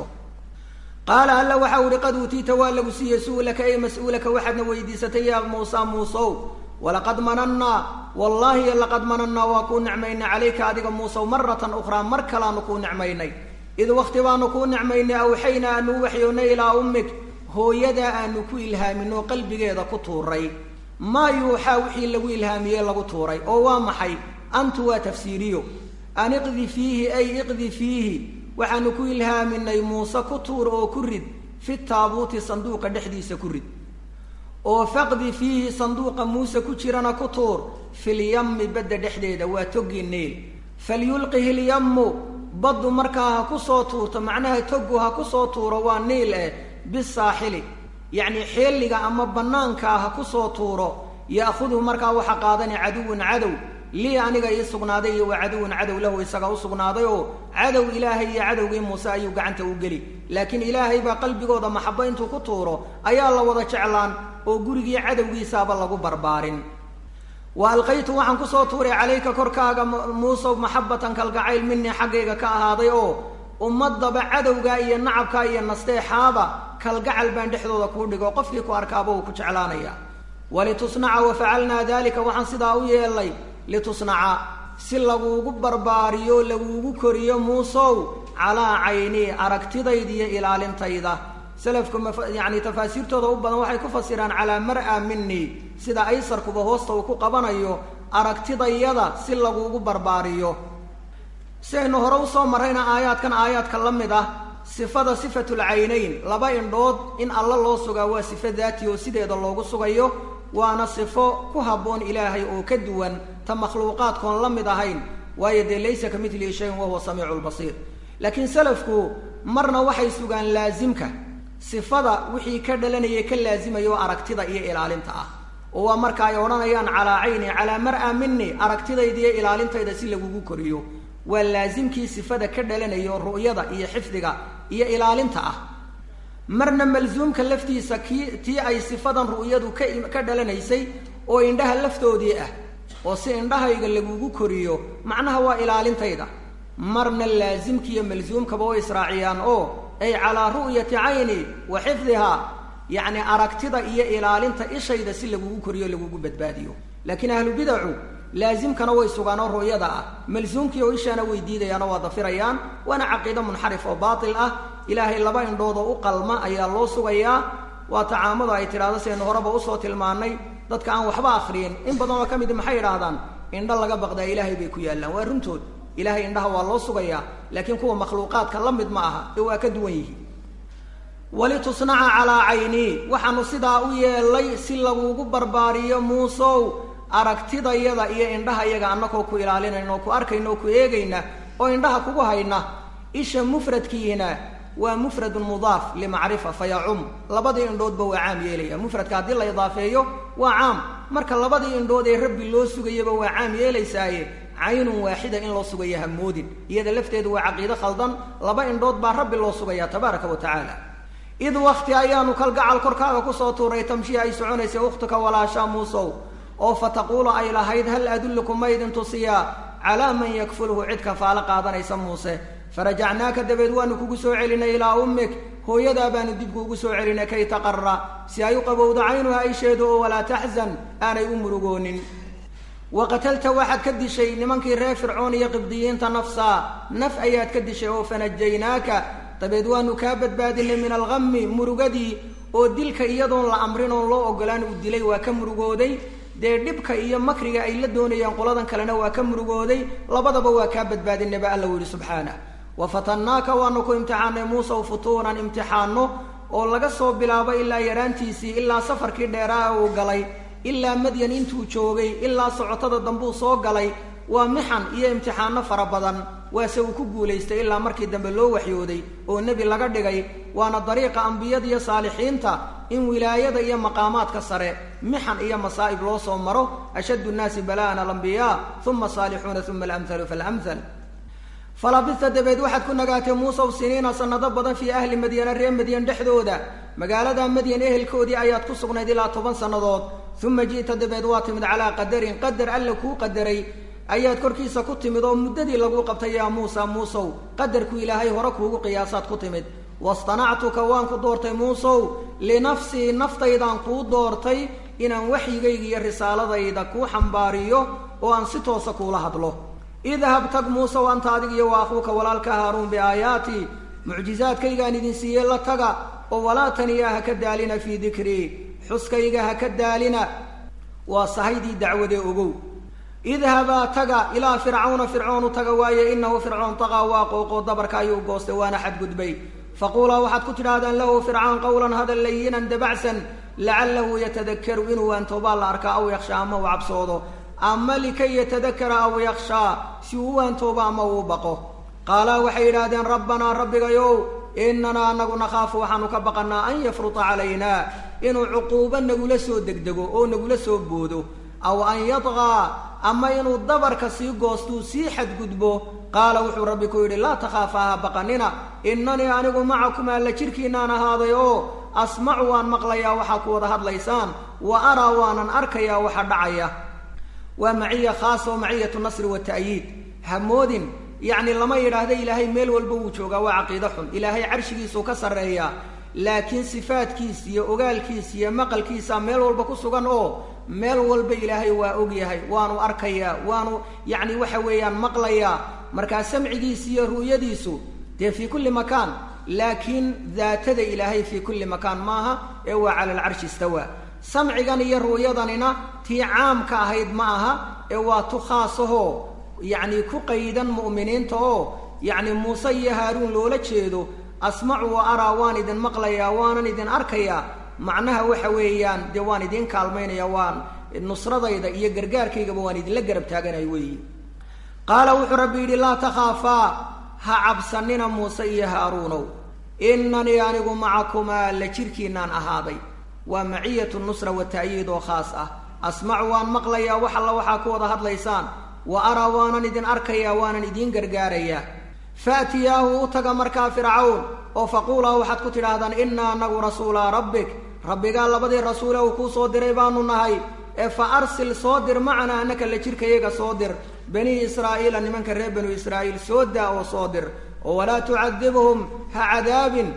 qaala alla waxa u ihi qad uutiita waa lagu siiyey su-laka ay mas-uulaka waxaadna weydiisatay yaa muusa muusow walaqad manannaa wallaahi laqad manannaa waa kuu nicmaynay calayka adiga muusow maratan ukhraa mar kalaanu kuu nicmaynay id wakti baanu kuu nicmaynay awxaynaa aanu waxyoonnay ilaa ummig hooyadaa aanu ku ilhaaminoo qalbigeeda ku tuuray maa yuuxaa wixii lagu ilhaamiyey lagu tuuray oo waa maxay antu waa tafsiiriyo an iqdi fiihi ay iqdi fiihi waxaanu ku ilhaaminay muuse ku tuur oo ku rid fi taabuuti sanduuqa dhexdiisa ku rid oo faqdi fiihi sanduuqa muuse ku jirana ku tuur filyammi badda dhexdeeda waa toggii neel falyulqihi lyammu baddu markaa ha ku soo tuurto macnaha togu ha ku soo tuuro waa niil eh bisaaxili yacni xeeliga ama bannaankaa ha ku soo tuuro ya'khuduhu markaa waxa qaadani caduwun cadow lii aniga ii sugnaaday iyo wa caduwun cadow lahu isaga u sugnaaday oo cadow ilaahay iyo cadowgii muuse ayuu gacanta u geli laakiin ilaahay baa qalbigooda maxabo intuu ku tuuro ayaa la wada jeclaan oo gurigii cadowgiisaaba lagu barbaarin wa alqaytu waxaan kusoo tuuray calayka korkaaga muusow maxabatan kalgacayl minii xaggayga ka ahaaday oo ummadaba cadowgaa iyo nacabkaa iyo nasteexaaba kalgacal baan dhexdooda kuu dhigo qofkii ku arkaaba uu ku jeclaanaya walitusnaca wa facalnaa dalika waxaan sidaa u yeelnay litusnaca si laguugu barbaariyo laguugu koriyo muusow calaa caynii aragtidayda iyo ilaalintayda selafku yani tafaasiirtooda u badan waxay ku fasiraan calaa mar-a minii sida aysarkuba hoosta uu ku qabanayo aragtidayada si laguugu barbaariyo si aynu hore usoo marrayna aayaadkan aayaadka la mid ah sifada sifatul caynayn laba indhood in alla loo sugaa waa sifo daati oo sideeda loogu sugayo waana sifo ku habboon ilaahay oo ka duwan ta makhluuqaadkoon la mid ahayn waayo dee laysa ka midlihi shayin wahuwa samiicu lbasiir laakiin salafku marna waxay sugaan laasimka sifada wixii ka dhalanaya ka laasimayo aragtida iyo ilaalinta ah oo waa marka ay odhanayaan calaa cayni calaa mar-a mini aragtidayda iyo ilaalintayda si lagugu koriyo waa laasimkii sifada ka dhalanayo ru'yada iyo xifdiga iyo ilaalinta ah marna malsuumka laftiisa kii tii ay sifadan ru'yadu ka ka dhalanaysay oo indhaha laftoodii ah oo si indhahayga lagugu koriyo macnaha waa ilaalintayda marna laasimkiiyo malsuumkaba way israaciyaan oo ay calaa ru'yati cayni wa xifdihaa yacni aragtida iyo ilaalinta ishayda si lagugu koriyo lagugu badbaadiyo laakiin ahlu bidacu laasimkana way sugaan oo ru'yada ah malsuumkii oo ishaana way diidayaanoo waa dafirayaan waana caqiido munxarif oo baatil ah ilaahay laba indhood oo u qalma ayaa loo sugayaa waa tacaamada ay tidhahdo sidaynu horeba usoo tilmaanay dadka aan waxba akriyin in badan oo ka mid maxay idhaahdaan indho laga baqdaa ilaahay bay ku yaallaan waa runtood ilahay indhaha waa loo sugayaa laakiin kuwa makhluuqaadka la mid ma aha ee waa ka duwan yihiin walitusnaca calaa caynii waxaanu sidaa u yeelay si lagugu barbaariyo muusow aragtidayada iyo indhahayaga annakoo ku ilaalinayna oo ku arkayna oo ku eegayna oo indhaha kugu hayna isha mufradkiina waa mufradun mudaaf limacrifa fayacum labadii indhoodba waa caam yeelaya mufradka haddii la idaafeeyo waa caam marka labadii indhood ee rabbi loo sugayaba waa caam yeelaysaaye caynun waaxida in loo sugaya hamoodin iyada lafteedu waa caqiide khaldan laba indhood baa rabbi loo sugaya tabaaraka wa tacaala id wakti ayaanu kalgacal korkaaga kusoo tuuray tamshiya ay soconaysay ukhtuka walaashaa muusow oo fataquulu ay lahayd hal adullukum ma idin tusiyaa calaa man yakfulhu cid kafaalo qaadanaysa muuse farajacnaaka dabeed waanu kugu soo celinay ilaa ummik hooyadaa baanu dib kuugu soo celinay kay taqara si ay u qabowdo caynuha isheedu oo walaa taxzan aanay u murugoonin wa qatalta waxaad ka dishay nimankii reer fircoon iyo qibdiyiinta nafsaa naf ayaad ka dishay oo fanajaynaaka dabeed waanu kaa badbaadinay min alghammi murugadii oo dilka iyadoon la amrin oon loo ogolaan uu dilay waa ka murugooday dee dhibka iyo makriga ay la doonayaan qoladan kalena waa ka murugooday labadaba waa kaa badbaadinay ba alla yihi subxaanah wa fatannaaka waanu ku imtixaanay muusaw futuunan imtixaano oo laga soo bilaabo ilaa yaraantiisii ilaa safarkii dheeraa uu galay ilaa madyan intuu joogay ilaa socotada dambuu soo galay waa mixan iyo imtixaano fara badan waase uu ku guulaystay ilaa markii dambe loo waxyooday oo nebi laga dhigay waana dariiqa ambiyada iyo saalixiinta in wilaayada iyo maqaamaadka sare mixan iyo masaa'ib loo soo maro ashaddu nnaasi bala'an alambiyaa uma saalixuuna uma alamhalu faalamhal falabista dabeed waxaad ku nagaatay muusow siniina sanado badan fii ahli madyana reer madyan dhexdooda magaalada madyan ehelkoodii ayaad ku sugnayd ilaa toban sannadood uma ji'ta dabeed waa timid calaa qadarin qadar alla kuu qadaray ayaad korkiisa ku timid oo muddadii laguu qabtay yaa muusa muusow qadarku ilaahay hore kuugu qiyaasaad ku timid wastanactuka waan ku doortay muusow linafsii naftaydaan kuu doortay inaan waxyigayga iyo risaaladayda kuu xambaariyo oo aan si toosa kuula hadlo idhab tag muusow anta adig iyo wa akhuuka walaalka haaruun biaayaatii mucjizaadkaygaan idin siiyey la taga oo walaa taniyaa ha ka daalina fii dikrii xuskayga ha ka daalina waa sahaydii dacwadee ogow idhabaa taga ilaa fircawna fircoonu taga waaye inahu fircoon taqaa waa qooqoo dabarka ayuu goostay waana xadgudbay faquulaa waxaad ku tidhaahdaan lahu fircaan qawlan hadal layinan dabacsan lacalahu yatadakaru inuu waantoobaa la arkaa aw yakshaa ama uu cabsoodo ama likay yatadakara aw yakshaa si uu waantoobo ama uu baqo qaalaa waxay yidhaahdeen rabbanaa rabbigayow inanaa anagu nakhaafu waxaanu ka baqanaa an yafruta calaynaa inuu cuquubo nagula soo degdego oo nagula soo boodo aw an yadqaa ama inuu dabarka sii goostuu sii xadgudbo qaala wuxuu rabbi ku yidhi laa takhaafa ha baqanina inanii anigu macakumaa la jirkiinaan ahaaday oo asmacu waan maqlayaa waxaa ku wada hadlaysaan wa araa waanan arkayaa waxa dhacaya waa maciya khaasa oo maciyatu nasri wata'yiid hamoodin yacni lama yidhaahda ilaahay meel walba wuu joogaa waa caqiide xun ilaahay carshigiisuu ka sarreeyaa laakiin sifaadkiis iyo ogaalkiis iyo maqalkiisa meel walba ku sugan oo meel walba ilaahay waa ogyahay waanu arkayaa waanu yacni waxa weeyaan maqlayaa markaa samcigiisi iyo ru'yadiisu dee fii kulli makaan laakiin daatada ilaahay fii kulli makaan maaha ee waa cala alcarshi istawaa samcigan iyo ru'yadanina tii caamka ahayd ma aha ee waa tu khaasahoo yacni ku qaydan mu'miniinta oo yacni muuse iyo haaruun loola jeedo asmacu wa araa waan idin maqlayaa waanan idin arkayaa macnaha waxa weeyaan dee waan idiin kaalmaynaya waan nusradayda iyo gargaarkaygaba waan idinla garab taaganay weeyi qaala wuxuu rabbi yidhi laa takhaafaa ha cabsanina muuse iyo haaruunow inanii anigu macakumaa la jirkiinaan ahaaday waa maciyatu nusra wa ta'yiid oo khaas ah asmacu waan maqlayaa wax alla waxaa ku wada hadlaysaan wa araa waanan idin arkayaa waanan idiin gargaarayaa faatiyaahu u taga markaa fircawn oo faquulaa waxaad ku tidhaahdaan innaa anagu rasuulaa rabbik rabbigaa labadii rasuule uu kuu soo diray baanu nahay ee fa arsil soo dir macanaa annaka la jirkayaga soo dir banii israa'iila nimanka reer banu israa'iil soo daa oo soo dir oo walaa tucadibhum ha cadaabin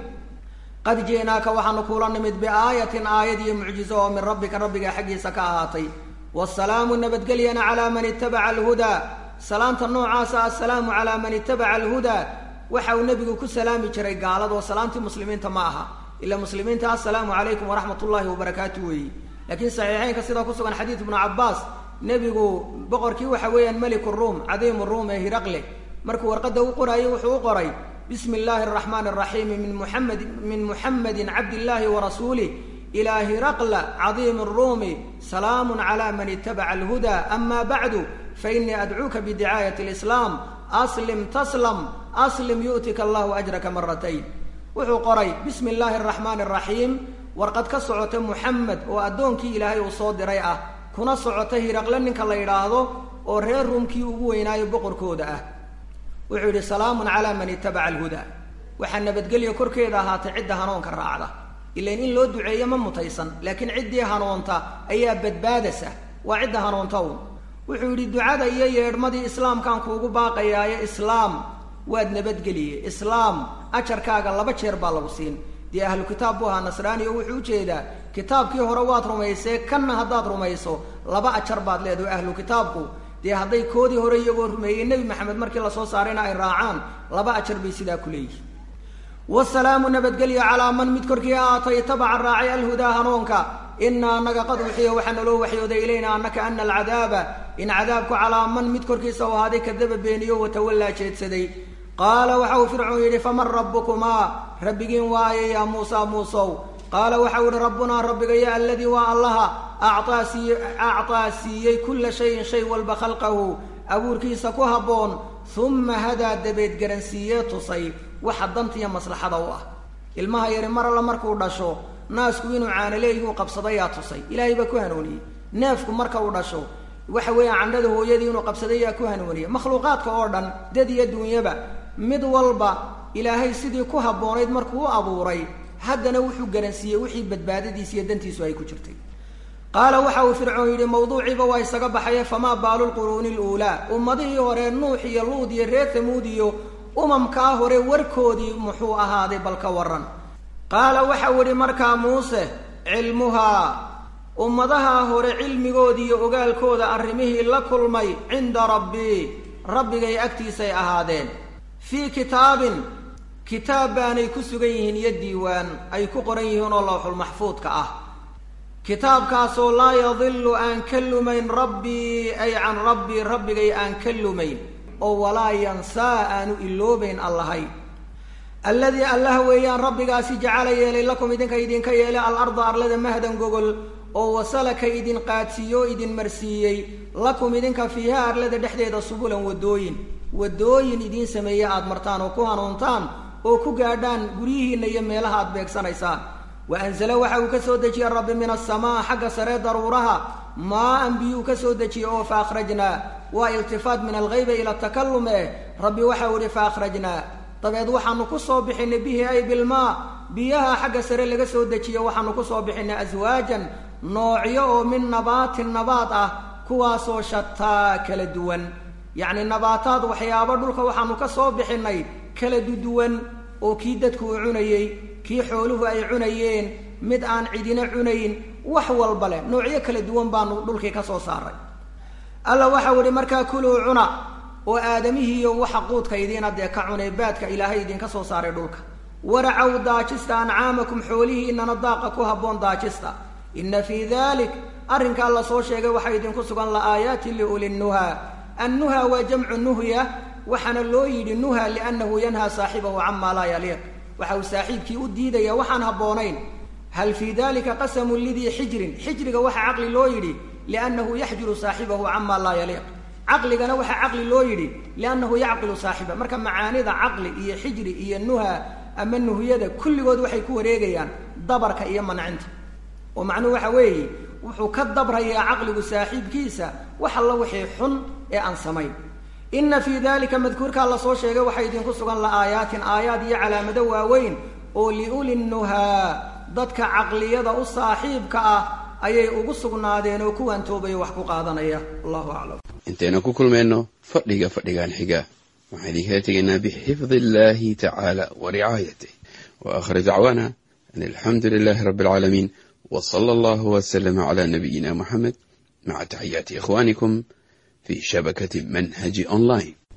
qad ji'naaka waxaanu kuula nimid biaayatin aayad iyo mucjizo oo min rabbika rabbigaa xaggiisa ka ahaatay waasalaamu nabadgelyana calaa man itabaca alhudaa salaanta noocaasa assalaamu calaa man itabaca alhudaa waxa uu nebigu ku salaami jiray gaaladoo salaamtii muslimiinta ma aha ilaa muslimiinta assalaamu calaykum waraxmat ullaahi wabarakaatu weeyi laakiin saxiixeynka sidaa ku sugan xadiid ibnu cabbaas nebigu boqorkii waxa weeyaan meliku ruum cadiimu ruum ee hiraqle markuu warqadda u qoraayey wuxuu u qoray bismi illaahi araxmaani araxiimi min muxamed min muxamedin cabdillaahi warasuulih ilaa hiraqla cadiimi ruumi salaamu calaa man itabaca alhudaa ama bacdu fainii adcuuka bidicaayati alislaam aslim taslam aslim yu'tika allahu ajraka maratayn wuxuu qoray bismi illaahi araxmaani araxiim warqad ka socota muxamed oo addoonkii ilaahay uu soo diray ah kuna socota hiraqle ninka la yidhaahdo oo reer ruumkii ugu weynaayo boqorkooda ah wuxuu yidhi salaamun calaa man itabaca alhudaa waxaa nabadgelya korkeeda ahaatay cidda hanuunka raacda ilain in loo duceeyo ma mutaysan laakiin ciddii hanuunta ayaa badbaadasa waa cidda hanuunta un wuxuu yidhi ducada iyo yeedhmadii islaamkaan kuugu baaqayaaye islaam waad nabadgeliye islaam ajarkaaga laba jeer baa lagu siin dee ahlu kitaab buu ahaa nasraani oo wuxuu ujeedaa kitaabkii hore waad rumaysee kanna haddaad rumayso laba ajar baad leedaho ahlu kitaabku dee hadday koodii hore iyagoo rumeeyey nebi maxamed markii lasoo saarayna ay raacaan laba ajar bay sidaa ku leeyihin wasalaamu nabadgelya calaa man mid korkii aatay tabaca raacay alhudaa hanuunka inaa anaga qad uxiya waxaa naloo waxyooday ilayna anaka ana alcadaaba in cadaabku calaa man mid korkiisa u ahaaday kadaba beeniyo watawallaa jeedsaday qaala waxa uu fircoon yidhi faman rabbukumaa rabbigiin waaye yaa muusa muusow qaala waxau yihi rabbunaa rabbigaya aladii waa allaha actaa siiye actaa siiyey kulla shayin shay walba khalqahu abuurkiisa ku habboon uma hadaa dabeed garansiiyee tusay waxa dantiiyo maslaxada u ah ilmaha yari mar alla markuu dhasho naasku inuu caanaleeyihuu qabsadayaa tusay ilaahay baa ku hanuuniyey neefku marka uu dhasho waxa weeyaan candhada hooyadii inuu qabsaday yaa ku hanuuniyey makhluuqaadka oo dhan dad iyo duunyaba mid walba ilaahay sidii ku habboonayd markuu u abuuray haddana wuxuu garansiiyey wixii badbaadadiisa iyo dantiisu ay ku jirtay qaala waxa uu fircoon yidhi mawduuciiba waa isaga baxaye famaa baalu lquruuni luulaa ummadihii hore nuux iyo luud iyo reer tamuud iyo umamkaa hore warkoodii muxuu ahaaday bal ka waran qaala waxau idhi markaa muuse cilmuhaa ummadaha hore cilmigoodii iyo ogaalkooda arrimihii la kulmay cinda rabbii rabbigay agtiisay ahaadeen fii kitaabin kitaab baanay ku sugan yihiin iyo diiwaan ay ku qoran yihiin oo lawxulmaxfuudka ah kitaabkaasoo laa yadilu aan ka lumayn rabbii ay can rabbii rabbigay aan ka lumayn oo walaa yansaa aanu iloobayn allahay alladii allaha weeyaan rabbigaasi jacala yeelay lakum idinka idinka yeelay alarda arlada mahdan gogol oo wasalaka idin qaadsiiyo o idin marsiiyey lakum idinka fiiha arlada dhexdeeda subulan wadooyin waddooyin idiin sameeye aada martaan oo ku hanuuntaan oo ku gaadhaan guryihiinna iyo meelaha aad beegsanaysaan wa anzala waxa uu ka soo dejiyey rabbi min asamaa xagga saree daruuraha maa-an biyuu ka soo dejiyey oo fa akhrajnaa waa iltifaat min alghayba ila takalume rabbi waxau ihi fa akhrajnaa dabeed waxaanu ku soo bixinay bihi ay bilmaa biyaha xagga sare laga soo dejiyo waxaanu ku soo bixinay aswaajan noocyo oo min nabaatin nabaad ah kuwaasoo shataa kala duwan yacni nabaataad waxyaabo dhulka waxaanu ka soo bixinay kala duduwan oo kii dadku uu cunayey kii xooluhu ay cunayeen mid aan cidina cunayn wax walba leh noocyo kala duwan baanu dhulkii ka soo saaray alla waxau ihi markaa kuluu cuna oo aadamihiiyo waxa quudka idiina dee ka cunay baadka ilaahay idinka soo saaray dhulka waracow daajista ancaamakum xoolihiinana daaqa ku habboon daajista inna fii dalik arrinkaa la soo sheegay waxaa idinku sugan la aayaatin liuli nnuha annuha waa jamcu nuhya waxaana loo yidhi nuha liannahu yanhaa saaxibahu camaa laa yaliiq waxa uu saaxiibkii u diidaya waxaan habboonayn hal fii dalika qasamun lidii xijrin xijriga waxaa caqli loo yidhi liannahu yaxjuru saaxibahu camaa laa yaliiq caqligana waxaa caqli loo yidhi liannahu yacqilu saaxiba marka macaanida caqli iyo xijri iyo nuha ama nuhyada kulligood waxay ku wareegayaan dabarka iyo mancinta oo macnuhu waxa weeye wuxuu ka dabrayaa caqligu saaxiibkiisa wax alla wixii xun ee aan samayn inna fii dalika madkuurkaa lasoo sheegay waxaa idinku sugan la aayaatin aayaad iyo calaamado waaweyn oo liuli nuhaa dadka caqliyada u saaxiibka ah ayay ugu sugnaadeen oo kuwaan toobaya wax ku qaadanaya allahu aclam intaynu ku kulmayno fadhiga fadhigan xiga waxaan idinkala tegaynaa bixifdi illahi tacaala wa ricaayatih wa aakhir dacwaana an alxamdu lilahi rabbi alcaalamiin w sala allahu wslama cla nabiyina muxamed maca taxiyaati ikhwanikum fi shabakati manhaji online